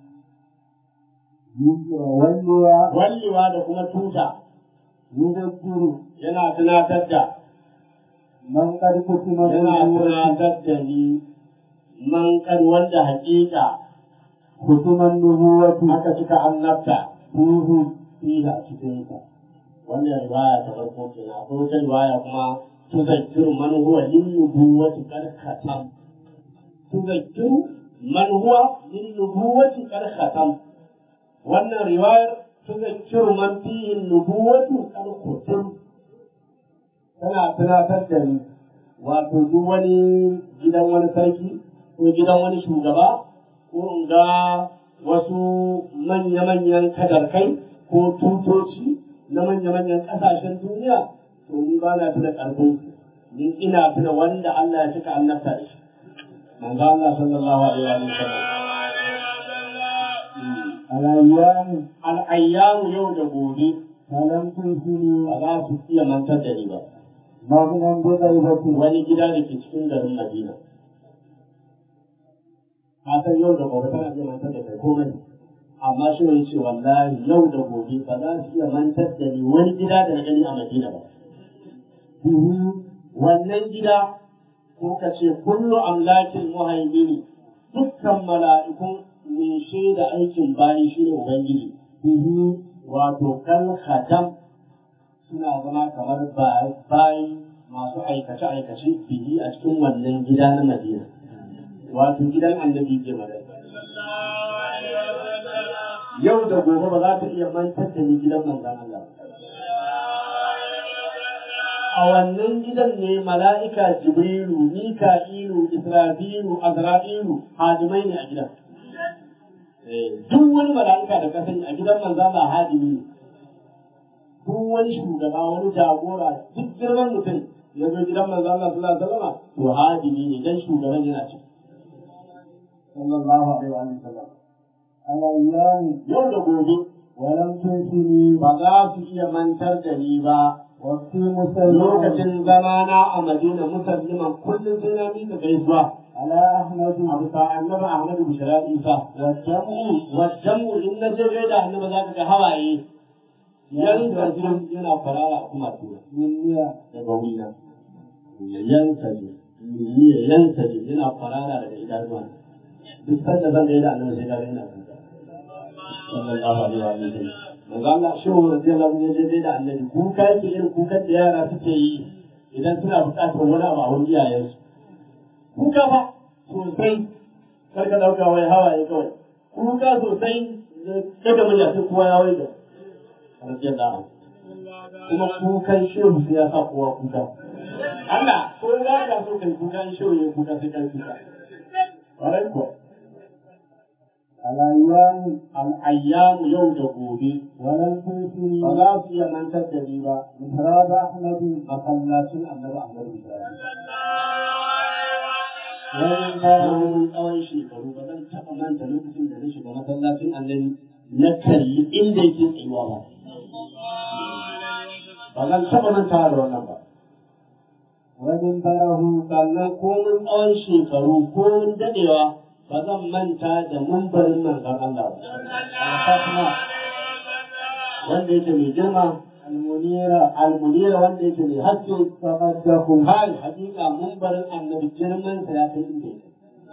واللواء Wallewa da kuma tuta يذكر yana tunatar da من قد كتم yana النبوة tunatar da ni man kan wanda hakika كتم النبوة aka cika annabta فيه fiye a cikinsa wannan riwaya ta farko kenan akwai wata riwaya kuma tuzakkiru man huwa lin nubuwati qad khatam tuzakkiru man huwa lin nubuwati qad khatam wannan riwayar tuzakkiru man fihi nubuwatu qad khatam tana tunatar da ni wato duk wani gidan wani sarki ko gidan wani shugaba ko in ga wasu manya-manyan kadarkai ko tutoci na manya-manyan ƙasashen duniya to ni ba na tuna ƙarfin ni ina tuna wanda Allah ya cika annabta da shi manzo Allah sallallahu alaihi wa sallam الأيام al-ayyamu yau da gobe فلم تنسني ba za su iya mantar da ni ba مغنى بغيبة wani gida da ke cikin garin Madina ka san yau da gobe tana iya mantar da kai komai amma shi ne ce wallahi yau da gobe ba za su iya mantar da ni wani gida da na gani a Madina ba به wannan gida ko ka ce kullu amlakin muhaimini dukkan mala'ikun mai shaida aikin bayi shi ne Ubangiji به wato kal khatam suna zama kamar bayi masu aikace-aikace bihi a cikin wannan gida na Madina wato gidan annabi ke magana yau da gobe ba za ta iya mantar da ni gidan manzan Allah ba. a wannan gidan ne mala'ika jibrilu mika'ilu israfilu azra'ilu hadimai ne a gidan duk wani mala'ika da ka sani a gidan manzo Allah hadimi ne duk wani shugaba wani jagora duk girman mutum ya zo gidan manzo Allah sallallahu alaihi wasallam to hadimi ne dan shugaban yana ci sallallahu alaihi wa sallam alayyani yau da gobe walam tunsini ba za su iya mantar da ni ba waqti musalli lokacin zamana a Madina musalliman kullum sai na mika gaisuwa ala ahmadu a bisa annabi Ahmadu Bishara Isa wajamu wajen in na je gaida annabi za ka ga hawaye yanka jin yana farara kuma tura minniya daga wurina ya yanka ji ya yanka ji yana farara daga idanuwa duk sanda zan gaida annabi sai ga yana kuka sallallahu alaihi wa sallam manzo Allah shi wa radiyallahu anhu ya gaida annabi kuka yake irin kukan da yara suke yi idan suna buƙatar wani abu a wurin iyayensu kuka fa sosai kar ka dauka wai hawaye kawai kuka sosai kada mun yafi kowa ya wai da radiyallahu anhu kuma kukan shehu sai ya sa kowa kuka Allah ko za ka so kai kuka in shehu ya kuka sai kai kuka ƙwarai kuwa alayyani al'ayyamu yau da gobe walam tunsini ba za su iya mantar da ni ba mihrab ahmadu masallacin annabi Ahmadu Ibrahim walam tsawon tsawon shekaru ba zan taɓa manta lokacin da na shiga masallacin annabi na kalli inda yake tsayuwa ba ba zan taɓa manta da wannan ba wajen barahu sannan komin tsawon shekaru komin daɗewa ba zan manta da mambarin manzon Allah ba alfatma wanda yake mai girma almunira almunira wanda yake mai haske tamaddahu kai hakika mambarin annabi girman sa ya kai inda yake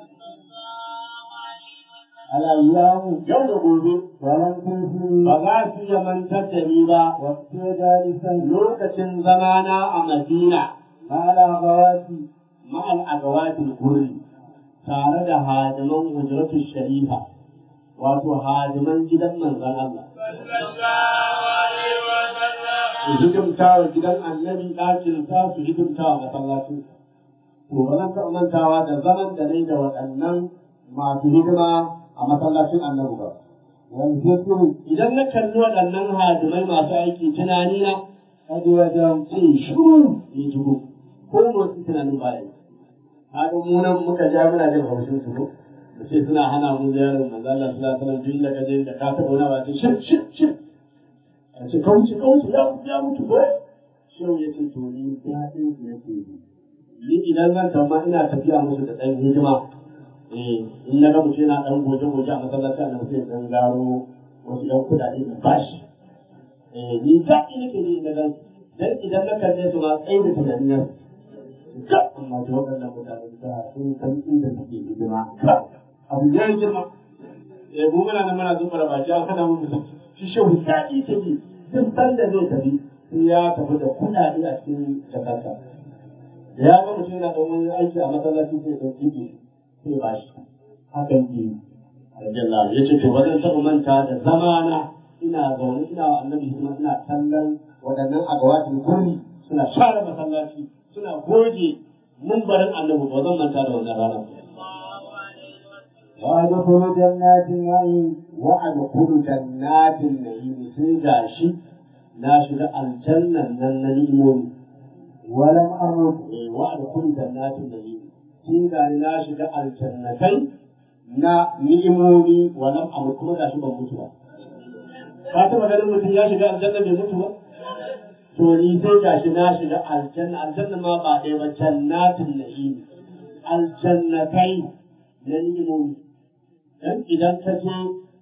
alayyamu yau da gobe walam tunsini ba za su iya mantar da ni ba waqti jalisan lokacin zamana a Madina ma'ala gawati ma'al agawatul gurri tare da hadiman hujratul sharifa wato hadiman gidan manzon Allah su hidimta wa gidan annabi ɗakin sa su hidimta wa masallacin to ba zan taɓa mantawa da zaman da nai da waɗannan masu hidima a masallacin annabi ba wal zikru idan na kalli waɗannan hadimai masu aiki tunani na kaji wajen ce shuru ya jigo ko motsi tunanin baya yi haka mu nan muka ja muna jin haushin su ko da ce suna hana mu ziyarar manzo Allah sallallahu alaihi wasallam duk inda ka je da ka taɓa wani ba ce shir shir shir a ce kauce kauce ya ya mutu ko shehu ya ce to ni daɗin su nake yi ni idan zan tamma ina tafiya musu da ɗan hidima eh in na ga mutum yana ɗan goje goje a masallaci a nan sai ɗan gano wasu ɗan kuɗaɗe da bashi eh ni daɗi nake ji na gan dan idan na kalle su ma tsaye da tunanin nan ka amma da waɗannan mutane da sun san inda suke hidima abu ya yi girma eh mu muna nan muna zuba da baki an hana mu mutum shi shehu daɗi ta ji duk sanda zai tafi sai ya tafi da kuɗaɗe a cikin jakarta da ya ga mutum yana ɗan wani aiki a masallaci sai ya jibe sai ba shi hakan ke Aljanna ya ce to ba zan taɓa manta da zamana ina zaune ina wa annabi hidima ina kallon waɗannan agawatin gurbi suna share masallaci suna goge mumbarin annabi ba zan manta da wannan ranar وادخل جنات النعيم wa adkhulu jannatin na'im sai gashi na shiga aljannan nan na ni'imomi ولم أمت eh wa adkhulu jannatin na'im sai gani na shiga aljannatai na ni'imomi wa lam amut kuma gashi ban mutu ba ka taɓa ganin mutum ya shiga aljanna bai mutu ba to ni sai gashi na shiga aljanna aljanna ma ba ɗaya ba jannatin na'im aljannatai na ni'imomi dan idan ka je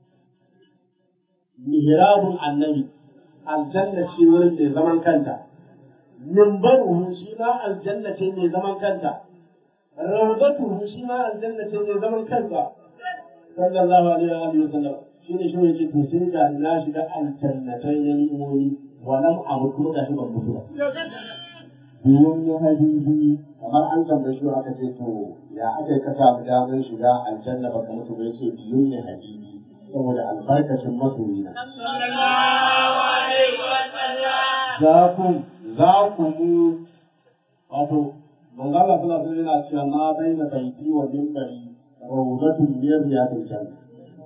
mihrabun annabi aljanna ce wurin mai zaman kanta mimbaruhu shi ma aljanna ce mai zaman kanta rawdatuhu shi ma aljanna ce mai zaman kanta sallallahu alaihi wa alihi wasallam shi ne shi yake to sai ga na shiga aljannatai na ni'imomi wa lam amut kuma ga shi ban mutu ba بيوم حبيبي kamar an tambaye shi aka ce to ya aka ka samu damar shiga aljanna baka mutu ba yace biyun ne habibi saboda albarkacin masoyina ذاكم za ku mu wato manzo Allah sallallahu alaihi yana cewa ma baina baiti wa minbari rawdatun min riyadil janna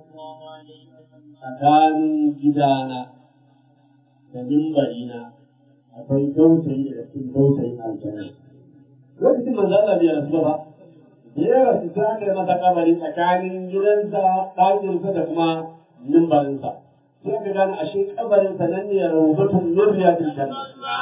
tsakanin gidana da mimbarina akwai dausayi daga cikin dausayin aljanna lokacin manzo Allah bai rasu ba da ya rasu sai aka yi masa kabari tsakanin gidansa ɗakinsa da kuma mimbarinsa sai aka gane ashe kabarinsa nan ne rawdatun min riyadil janna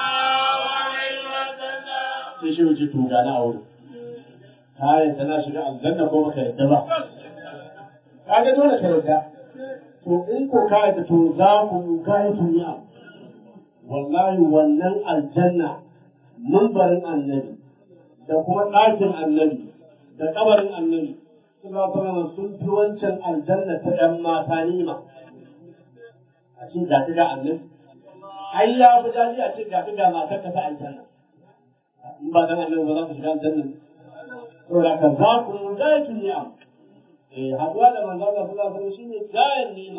sai shi wuce to gana a wuri ka yadda na shiga aljanna ko baka yadda ba ka ga dole ka yadda to in ko ka yadda to za ku ka yi duniya wallahi wannan aljanna mumbarin annabi da kuma ɗakin annabi da kabarin annabi suna fara sun fi wancan aljanna ta ‘yan mata nima a ce ga ga annabi ai ya fi daɗi a ce ga ga matar ka ta aljanna in ba dan annabi ba za ku shiga aljanna saboda ka za ku gayatu ni'am eh haduwa da manzo Allah sallallahu alaihi wasallam shine gayan ni'ima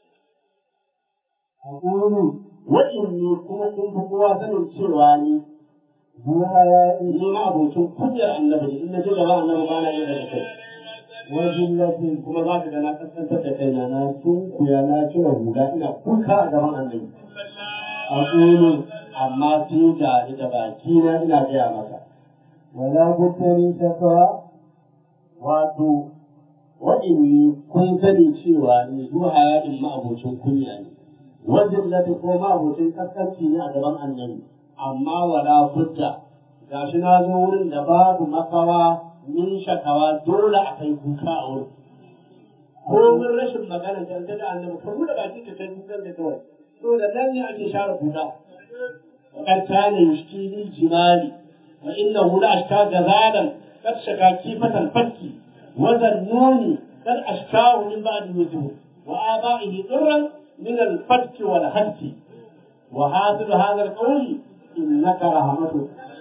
aqulu wa inni kuma kun fi kowa sanin cewa ni zuwa ya ni ma abokin kunyar annabi in na ji gaba annabi ba na yin da kai wajillatin kuma za ka ga na kaskantar da kaina na sunkuya na cire hula ina kuka a gaban annabi aqulu amma sai ga ni da baki na ina gaya maka wala bukkani shakwa wato wa'inni kun sani cewa ni zuwa hayaɗin ma'abocin kunya ne wajen lati ko ma'abocin kaskanci ne a gaban annabi amma wala budda gashi na zo wurin da babu makawa min shakawa dole a kai kuka a wurin ko mun rashin magana dangane da annabi ka buɗe baki ka kai kukan da kawai to da nan ne ake share kuka وقد كان يشكي للجمال وإنه لأشكى جزالا قد شكا كيفة الفك وذنون قد أشكاه من بعد وجهه وآبائه ضرا من الفتك والهتك وحاصل هذا القول إنك رحمته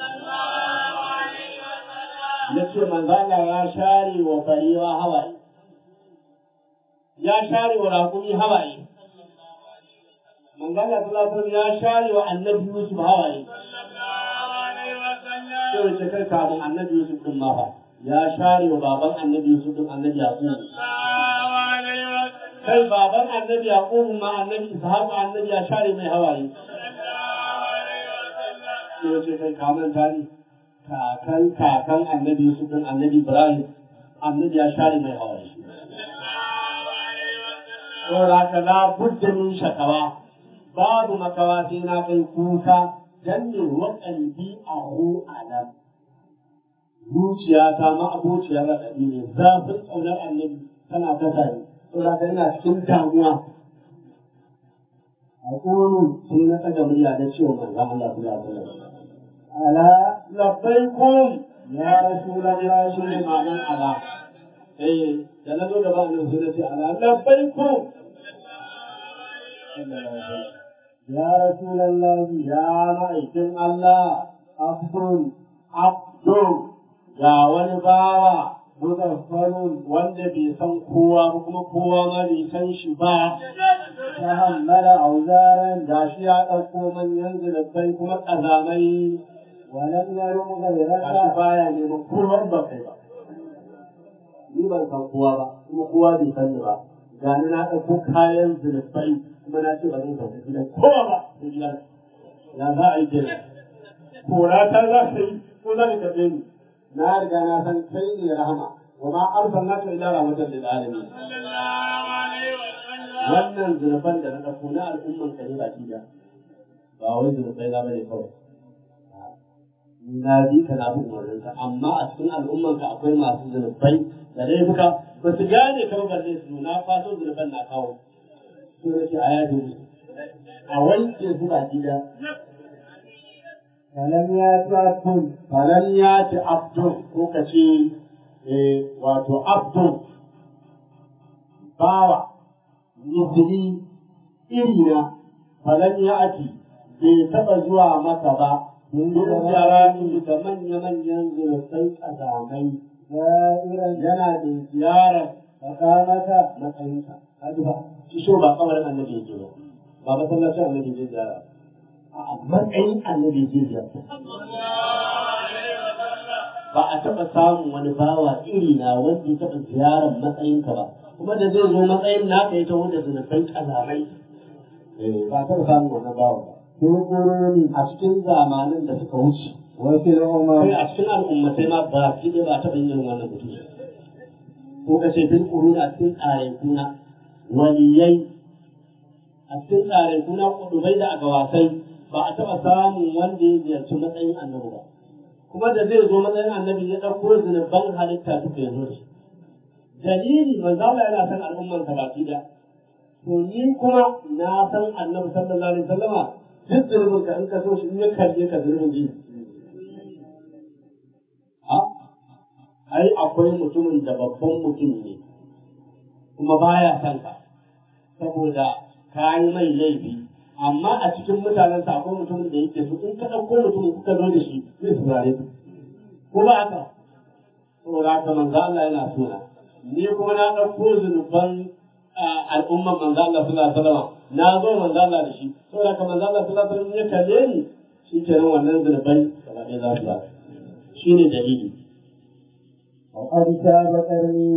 yace manzala ya share wa barewa hawaye ya share wa raƙumi hawaye manzala sallallahu ya share wa annabi Yusuf hawaye sai wace kai kafin annabi Yusuf din ma fa ya share wa baban annabi Yusuf din annabi Yaqub kai baban annabi Yaqub ma annabi Ishaq annabi ya share mai hawaye sai wace kai kaman tani kakan kakan annabi Yusuf din annabi Ibrahim annabi ya share mai hawaye Saboda haka la budda min shakawa babu makawa sai na kai kuka dan ne wa kalbi a hu alam zuciya ta ma abociya raɗaɗi ne zafin ƙaunar annabi tana kasa ne saboda ka ina cikin damuwa a ƙonu sai na ɗaga murya na cewa manzon Allah sallallahu alaihi wasallam ala labbaikum ya rasulullah shi ne ma'anar ala eh da na zo da ba annabi sai na ce ala labbaikum يا رسول الله يا مأيكن الله عبد عبد يا ونباوة مغفل wanda bai san kowa ba kuma kowa ma bai san shi ba ta hammala auzaran da shi ya ɗauko manyan zulubai kuma ƙazamai walan ya rumu gairaka shi baya neman kowa ba kai ba ni ban san kowa ba kuma kowa bai san ni ba gani na ɗauko kayan zulubai kuma na ce ba zan sauka gidan kowa ba sai gidan ya za a yi kenan kora ta za ka yi ko za ka taɓe ni na riga na san kai ne rahama wa ma arsalnaka illa rahmatan lil alamin wannan zunuban da na ɗauko na al'umman ka ne baki da ba wai zunubai na bane kawai na bi ka na bin umarninka amma a cikin al'umman ka akwai masu zunubai da laifuka ba su gane ka ba balle su na fato zunuban na kawo su ne ke a yaji musu a wanke su baki da falan ya ci abdun falan ya ci abdun ko ka ce wato abdun bawa misiri irina falan ya ati bai taɓa zuwa maka ba mun yi jarani da manya-manyan zurfai ƙazamai yana da ziyarar tsakanaka matsayinka kaji ba shi so ba kamar annabi yake ba ba masallacin annabi yake ziyara a matsayin annabi yake ziyara ba a taɓa samun wani bawa iri na wanda ya taɓa ziyarar matsayinka ba kuma da zai zo matsayin naka ya taho da zunubai kazamai ba a taɓa samun wannan bawa ba في القرون a cikin zamanin da suka wuce وفي kai الأمم a cikin al'ummatai ma ba ki ba a taɓa yin irin wannan mutum ko ka ce bil quruni a cikin tsare kuna waliyai a cikin tsare kuna kudubai da agawasai ba a taɓa samun wanda ya ziyarci matsayin annabi ba kuma da zai zo matsayin annabi ya ɗauko zunuban halitta duka ya zo da shi dalili manzo Allah yana san al'umman ta baki da to ni kuma na san annabi sallallahu alaihi wasallama duk zunubin ka in ka so shi in ya kalle ka zunubin ji a ai akwai mutumin da babban mutum ne kuma baya san ka saboda ka yi mai laifi amma a cikin mutanensa akwai mutumin da yake so in ka ɗauko mutumin kuka zo da shi zai saurare ka ko ba haka saboda haka manzo Allah yana sona ni kuma na ɗauko zunuban al'umman manzo Allah sallallahu alaihi wasallam na zo manzo Allah da shi saboda haka manzo Allah sallallahu alaihi wasallam ya kalle ni shi kenan wannan zunubai gaba ɗaya za su ba shi ne dalili وقد شاب قرني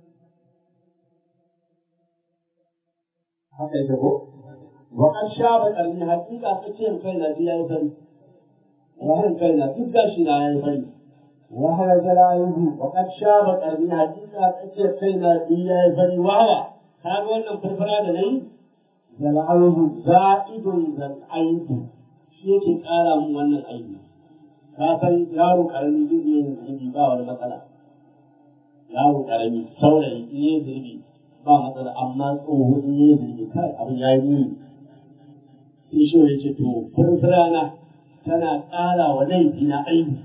haka yake ko wa an shaba karni hakika tsakiyar kai na ya yi fari tsakiyar kai na duk gashi na ya yi fari وهو جلائه wa kan shaba karni hakika tsakiyar kai na ya yi fari wawa ka ga wannan farfara da nayi جلائه za'idun zal aibu shi yake kara mun wannan aibi ka san yaro karami duk ne zunubi ba wani matsala yaro karami saurayi in yi zunubi ba matsala amma tsoho in yi zunubi kai abin ya yi muni sai shi ya ce to furfurana tana ƙara wa laifi na aibi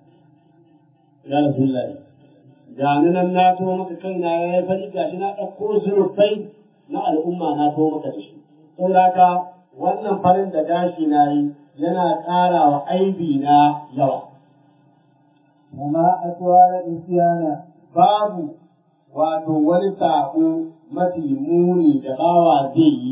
ya rasulullahi ga ni nan na to maka kaina ya yi fari gashi na ɗauko zurfai na al'umma na to maka da shi saboda haka wannan farin da gashi na yi yana ƙara wa aibi na yawa وما أطول الإسيان babu wato wani saƙo mafi muni da bawa zai yi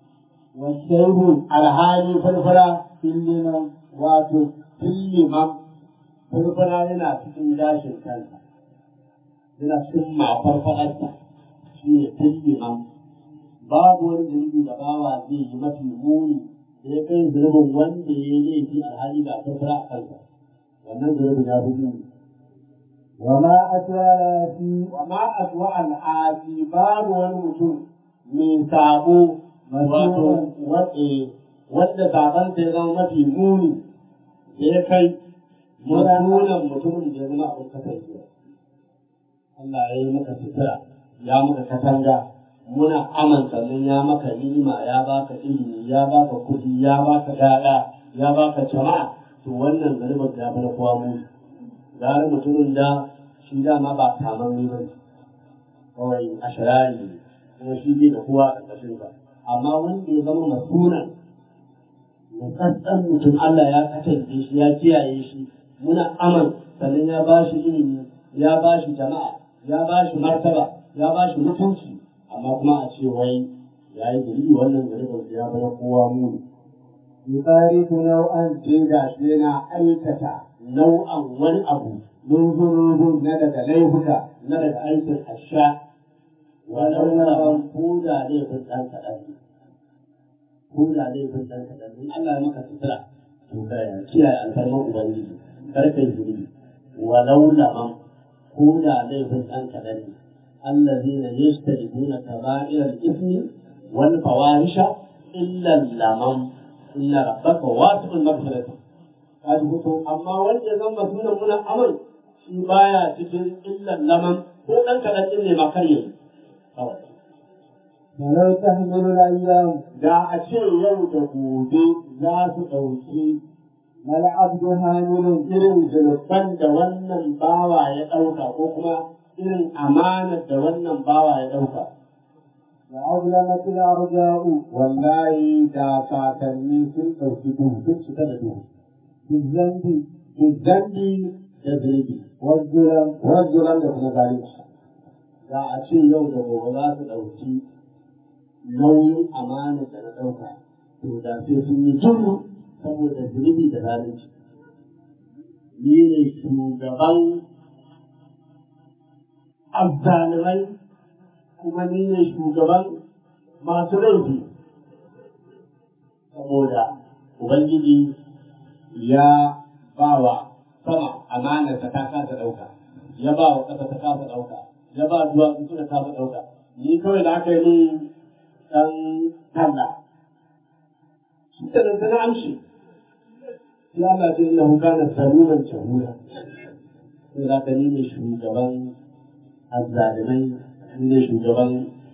والشيب alhali farfara سلما wato filliman farfara yana cikin gashin kansa yana cikin mafarfararsa shi ne filliman babu wani zunubi da bawa zai yi mafi muni da ya kai zunubin wanda ya yi laifi alhali ga farfara a kansa wannan zunubin ya fi muni وما أطول في wa ma aswa al'asi babu wani mutum mai sabo wato wace wanda saban ya zama mafi muni da ya kai masunan mutumin da ya zama abin kasancewa Allah ya yi maka sutura ya maka katanga muna aman sannan ya maka ni'ima ya baka ilimi ya baka kuɗi ya baka gada ya baka jama'a to wannan garbar ya bar kowa muni gari mutumin da shi dama ba kaman ne bane kawai a shirari ne kuma shi bai da kowa a ƙarƙashin sa amma wanda ya zama masunan da tsantsan mutum Allah ya kasance shi ya kiyaye shi muna aman sannan ya ba shi ilimi ya ba shi jama'a ya ba shi martaba ya ba shi mutunci amma kuma a ce wai ya yi gari wannan gari ya bar kowa muni يبارك نوعا sai ga shi yana aikata nau'an wani abu lunzururun na daga laifuka na daga aikin asha walau na ban koda laifin ɗan kaɗan ne koda laifin ɗan kaɗan ne Allah ya maka sutura to ka kiyaye alfarman ubangiji kar ka yi zunubi walau na ban koda laifin ɗan kaɗan ne الذين يجتنبون كبائر الإثم والفواحش إلا اللمم إن ربك واسع المغفرة kaji mutum amma wanda zan ba sunan muna amal shi baya cikin illan laman ko dan kaɗan ɗin ne ma kar yayi kawai ولو تحمل الأيام da a ce yau da gobe za su ɗauki ما العبد هامل irin zunuban da wannan bawa ya ɗauka ko kuma irin amanar da wannan bawa ya ɗauka وأظلمت الأرجاء wallahi da kakanni sun ɗauki duhu sun cika da duhu بالذنب zambi da zunubi والظلم wanzuran da kuma zalunci da a ce yau da gobe za su ɗauki nauyin amanar da na ɗauka to da sai sun yi juru saboda zunubi da zalunci ni ne shugaban azzalimai kuma ni ne shugaban masu laifi saboda ubangiji ya ba wa sama amanar ta ta kasa ɗauka ya ba wa ƙasa ta kasa ɗauka ya ba duwatsu suka kasa ɗauka ni kawai da aka yi min ɗan talla shi da nan na amshi sai Allah ce innahu kana zaluman jahula sai da ka ni ne shugaban azzalimai ni ne shugaban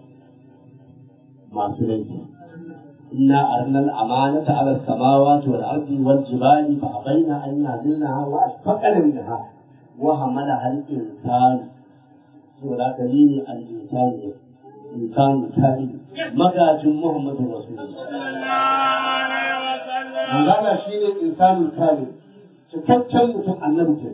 masu laifi إنا أرنا الأمانة على السماوات والأرض والجبال فأبين أن يهزلنها وأشفقن منها وحملها الإنسان سورة كريم الإنسان إنسان كامل مكاج محمد رسول الله Magana shi ne insanin kamil, cikakken mutum annabi ke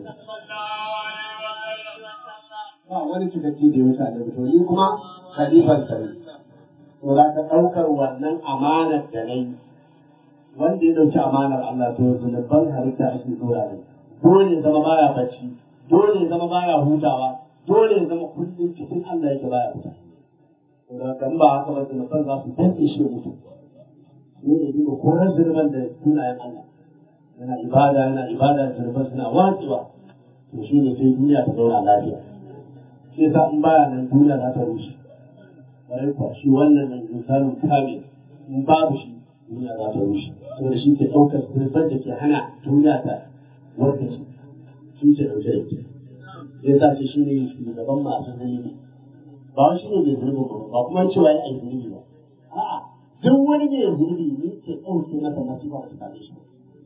Ba wani cikakke da ya wuce annabi to ni kuma khalifan sarki. to za ka ɗaukar wannan amanar da na yi wanda ya ɗauki amanar Allah to zunuban halitta ake dora ne dole ya zama baya bacci dole ya zama baya hutawa dole ya zama kullum cikin Allah yake baya fita to da kan ba haka ba zunuban za su danke shi mutu ne da duka koran zunuban da sunayen Allah yana ibada yana ibada zunuban suna watsewa to shi ne sai duniya ta zauna lafiya sai sa in baya nan duniya za ta rushe kwarai kuwa shi wannan mai misalin kamil in babu shi duniya za ta rushe saboda shi ke ɗaukar sirfar da ke hana duniya ta warka shi shi ke ɗauke da ita ya sa shi ne shugaban masu zunubi ba wani shi ne mai zunubi ba ba kuma cewa ya yi zunubi ba a'a duk wani mai zunubi ne ke ɗauke masa masifa da ta shi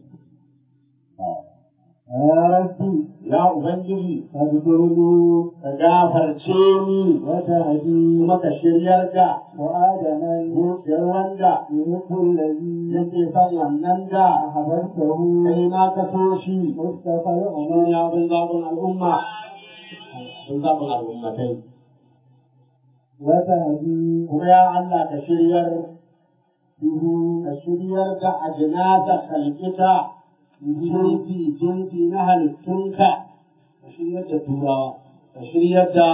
Ya Rabbi, ya Ubangiji, ka zuru ka gafarce ni wata hadi maka shiryar da wa adaman zuciyar wanda yuhul ladhi yake son wannan da habartahu kai ma ka so shi mustafa al-umma ya bin zabun al'umma bin zabun al'ummatai wata hadi kuma ya Allah ka shiryar ka shiryar da ajnasa khalqita jinsi jinsi na halittunka ka shiryar da turawa ka shiryar da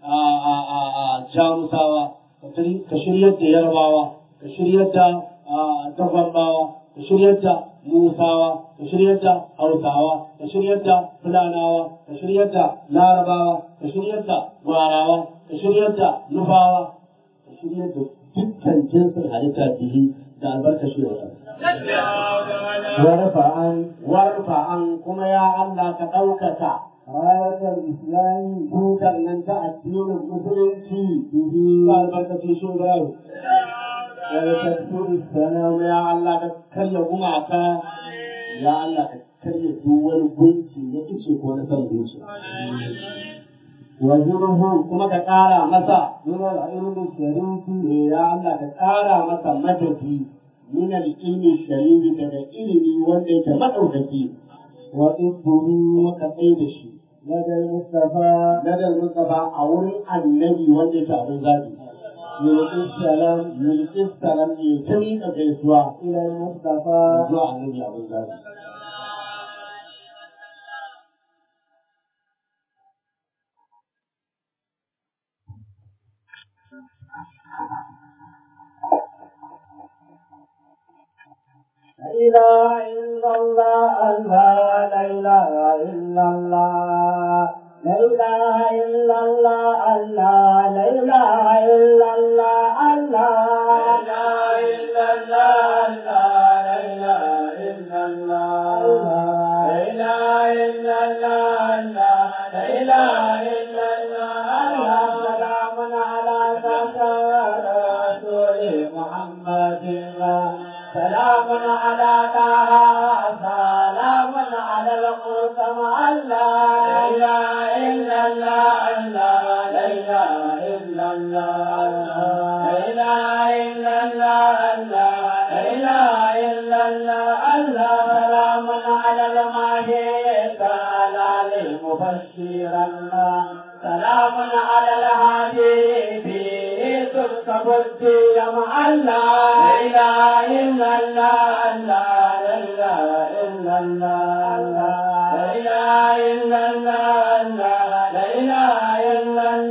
jamusawa ka shiryar da yarbawa ka shiryar da dagwambawa ka shiryar da musawa ka shiryar da hausawa ka shiryar da fulanawa ka shiryar da larabawa ka shiryar da gwarawa ka shiryar da nufawa ka shiryar da dukkan jinsin halitta bihi da albarkashi da warfa'an warfa'an kuma ya Allah ka ɗaukaka rayatar islami tutar nan ta addinin musulunci bihi ba albarkacin shugaban wani tafsiri sanar ya Allah ka karya gumaka ya Allah ka karya duk wani gunki na ice ko na san zuciya wajiruhu kuma ka ƙara masa min al-ilmi sharifi ya Allah ka ƙara masa madadi min al-ilmi sharifi daga ilimi wanda yake madaukaki wa ibbuhu ka tsaye da shi ladal mustafa ladal mustafa a wurin annabi wanda yake abin zabi yulqis salam yulqis salam ne ta miƙa gaisuwa ila mustafa zuwa annabi abin zabi إله إلا الله الله لا إله إلا الله لا إله إلا الله الله لا إله إلا الله الله لا إله إلا الله لا إله إلا الله لا إله إلا الله لا إله إلا الله سلام على رسول محمد سلام على طه سلام على القسم الله لا اله الا الله لا اله الا الله لا اله الا الله لا اله الا الله الله سلام على الماهي تعالى مبشر الله سلام على الهادي فيه تركب الدين مع الله لا اله الا الله لا اله الا الله لا اله الا الله لا اله الا الله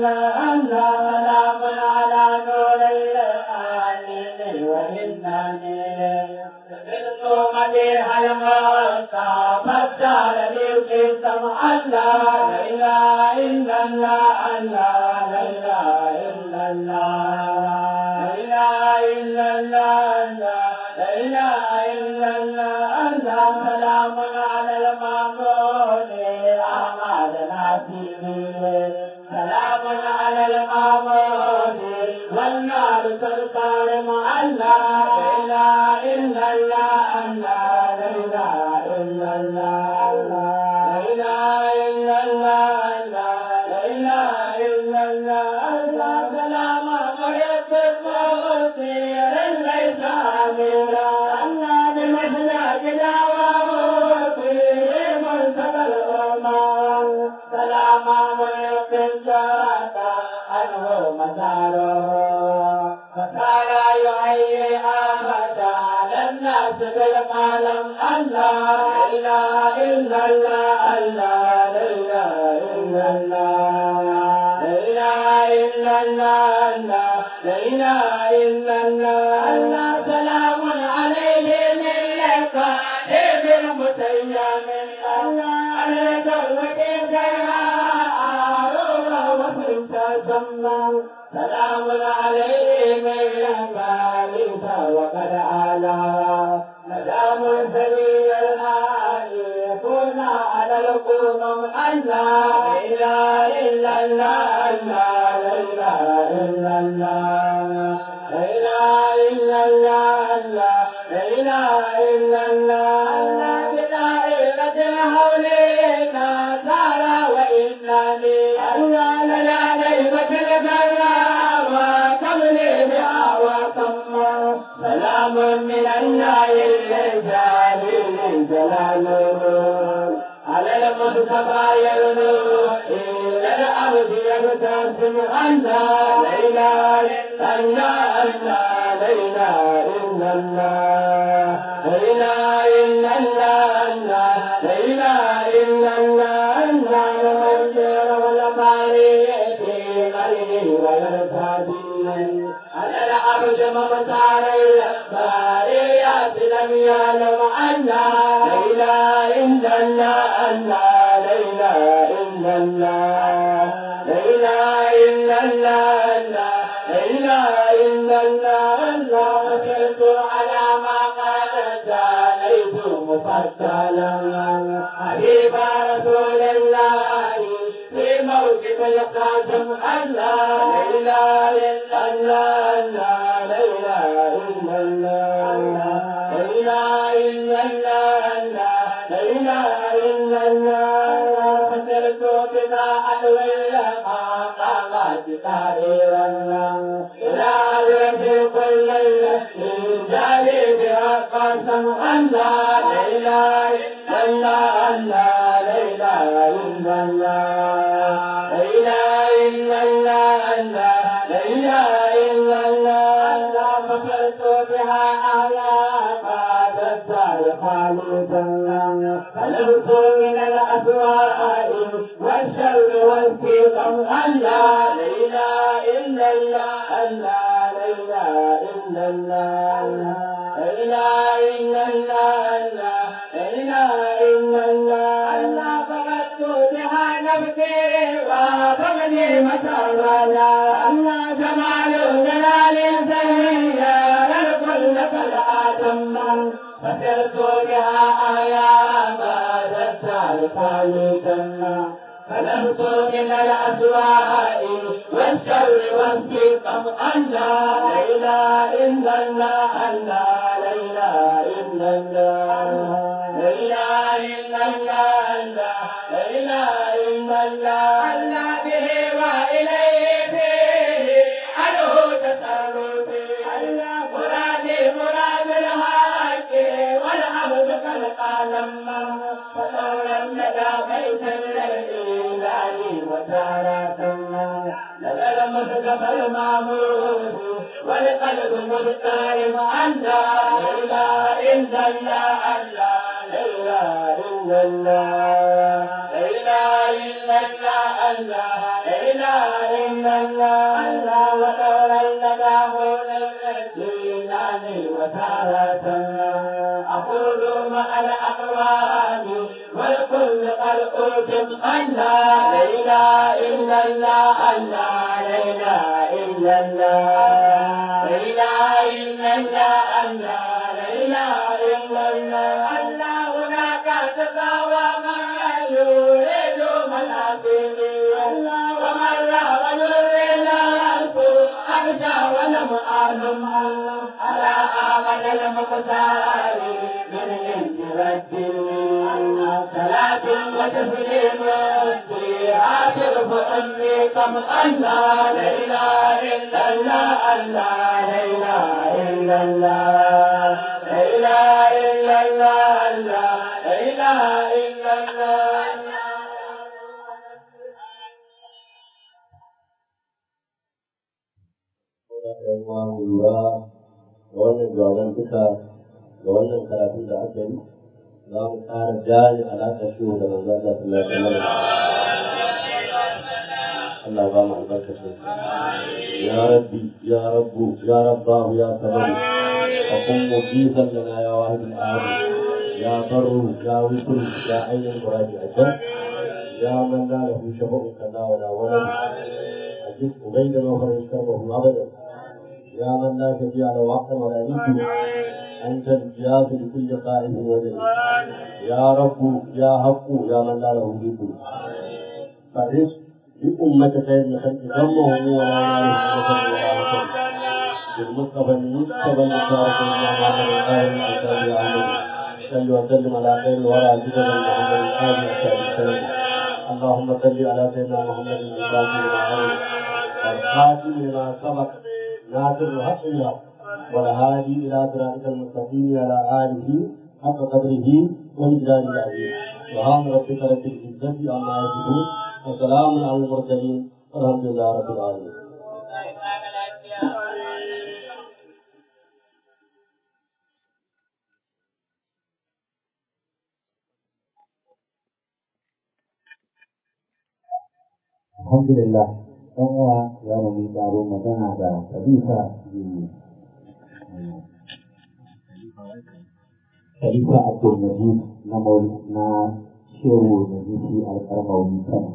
الله سلام على نور العالمين وإنني سمعت مديح الموتى فاختار لي سمع الله لا إله إلا الله الله لا إله إلا الله لا إله إلا الله لا إله إلا الله الله سلام على المعمول أحمد ناصري سلام على المعمول والنار سركار مع الله لا إله إلا الله الله لا إله إلا الله لا إله إلا الله لا إله إلا الله سلام مريت المغفر ليس أميرا الله بمثل جلاوه في منتهى الأمان سلام مريت الجرادة عنه مساره فصار يعيي أحد على الناس بالقلم الله لا إله إلا الله الله لا إله إلا الله لا إله إلا الله الله لا إله إلا الله الله سلام عليه من لك المتيم الله على توبة سلام عليه من لك وقد آلا مدام سبيل الآل يكون على القوم الله لا إله إلا الله لا إله إلا الله لا إله إلا الله لا إله إلا الله بدائرة حولنا ترى وإنني الله لا ليبة البلاء وقبلي بها وثم سلام من الله الجليل جلاله على المصطفى يغلو إلى الأرض يبتسم الله لا إله إلا الله لا إله إلا الله لا إله إلا الله لا إله إلا الله الله المنكر والمعرفة غيره ويرتدي على العرش ممتار الباريات لم يعلم أن لا إله إلا الله الله لا إله إلا الله لا إله إلا الله الله لا إله إلا الله الله وكلت على ما قالت عليت مفصلا حبيب رسول الله في موقف القاسم الله لا إله إلا الله لا إله إلا الله لا إله إلا الله لا إله إلا الله فسرت بما أدوي ما قامت قريبا إلى رب كل ليلة جاري بها قسم الله لا إله إلا الله لا إله إلا الله لا إله إلا الله لا إله إلا الله فسرت بها آيات تسال خالدا فلبت من الأسواء والشر والسقم الله لا إله إلا الله الله لا إله إلا الله لا إله إلا الله لا إله إلا الله الله فقدت بها نفسي وفقدي مسرنا الله جمال جلال سيئا الكل فالآتم فسرت بها آيات تسال خالدا فلمت من الأسواء والشر والسقم أن لا إله إلا الله لا إله إلا الله لا إله إلا الله لا إله إلا الله الله به وإليه فيه أنه تصرفي الله مرادي مراد الحق والعبد كالقلم فلولا لدى بيت الإله وتارة نزل مصطفى المعمود والقلب مضطرب أن لا إله إلا الله لا إله إلا الله لا إله إلا الله الله لا إله إلا الله الله وتوليتك أقول الرسول وتارة أقول مع الأقوال والكل قد قلتم الله لا إله إلا الله الله لا إله إلا الله لا إله إلا الله الله لا إله إلا الله الله هناك تساوى من يريد منافذه الله ومن لا ويريد نفسه أرجى ولم أعلم على آمن المختار من الانت والدين صلاة وتسليم في آخر أمي كم الله لا إله إلا الله الله لا إله إلا الله لا إله إلا الله الله لا إله إلا الله lura da wannan jawaban duka da wannan karatun da aka yi za mu ƙara jari alaƙa shi da manzo Allah sallallahu alaihi wasallam Allah ba mu albarkacin ya rabbi ya rabbu ya rabbahu ya sabaru أقوم مجيبا لنا يا واحد الآن يا بر يا وكر يا عين المراد أجل يا من لا له شفق كلا ولا ولد أجد بين نوفر كرمه أبدا يا من لا شفيع له وقت ولا نيته أنت الجياس لكل قائم وجل يا رب يا حق يا من لا له ذكر فرزق بأمة خير الخلق دمه ولا يعرف ولا ولا بالمصطفى المصطفى المشارك إلى محمد الآل الأنصار أحمد صل وسلم على خير الورى جدد محمد الآل أشهد السلام اللهم صل على سيدنا محمد الفاتح لما والخاتم لما سبق ناصر الحق بالحق والهادي إلى صراطك المستقيم على آله حق قدره ومقداره العظيم سبحان ربك رب العزة عما يصفون وسلام على المرسلين والحمد لله رب العالمين alhamdulillah ɗan uwa ya mu yi tsaro magana da khalifa khalifa abdul najib na na shehu nazifi alƙarmawi kano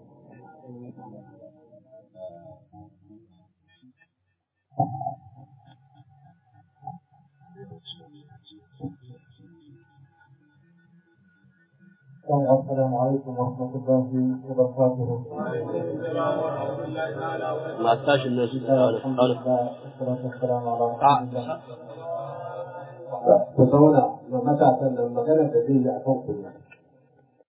السلام عليكم ورحمة الله وبركاته. ما تاشي الناس الحمد لله والصلاة والسلام على رسول الله. ku zauna ma matasan nan magana da zai yi a kan kullum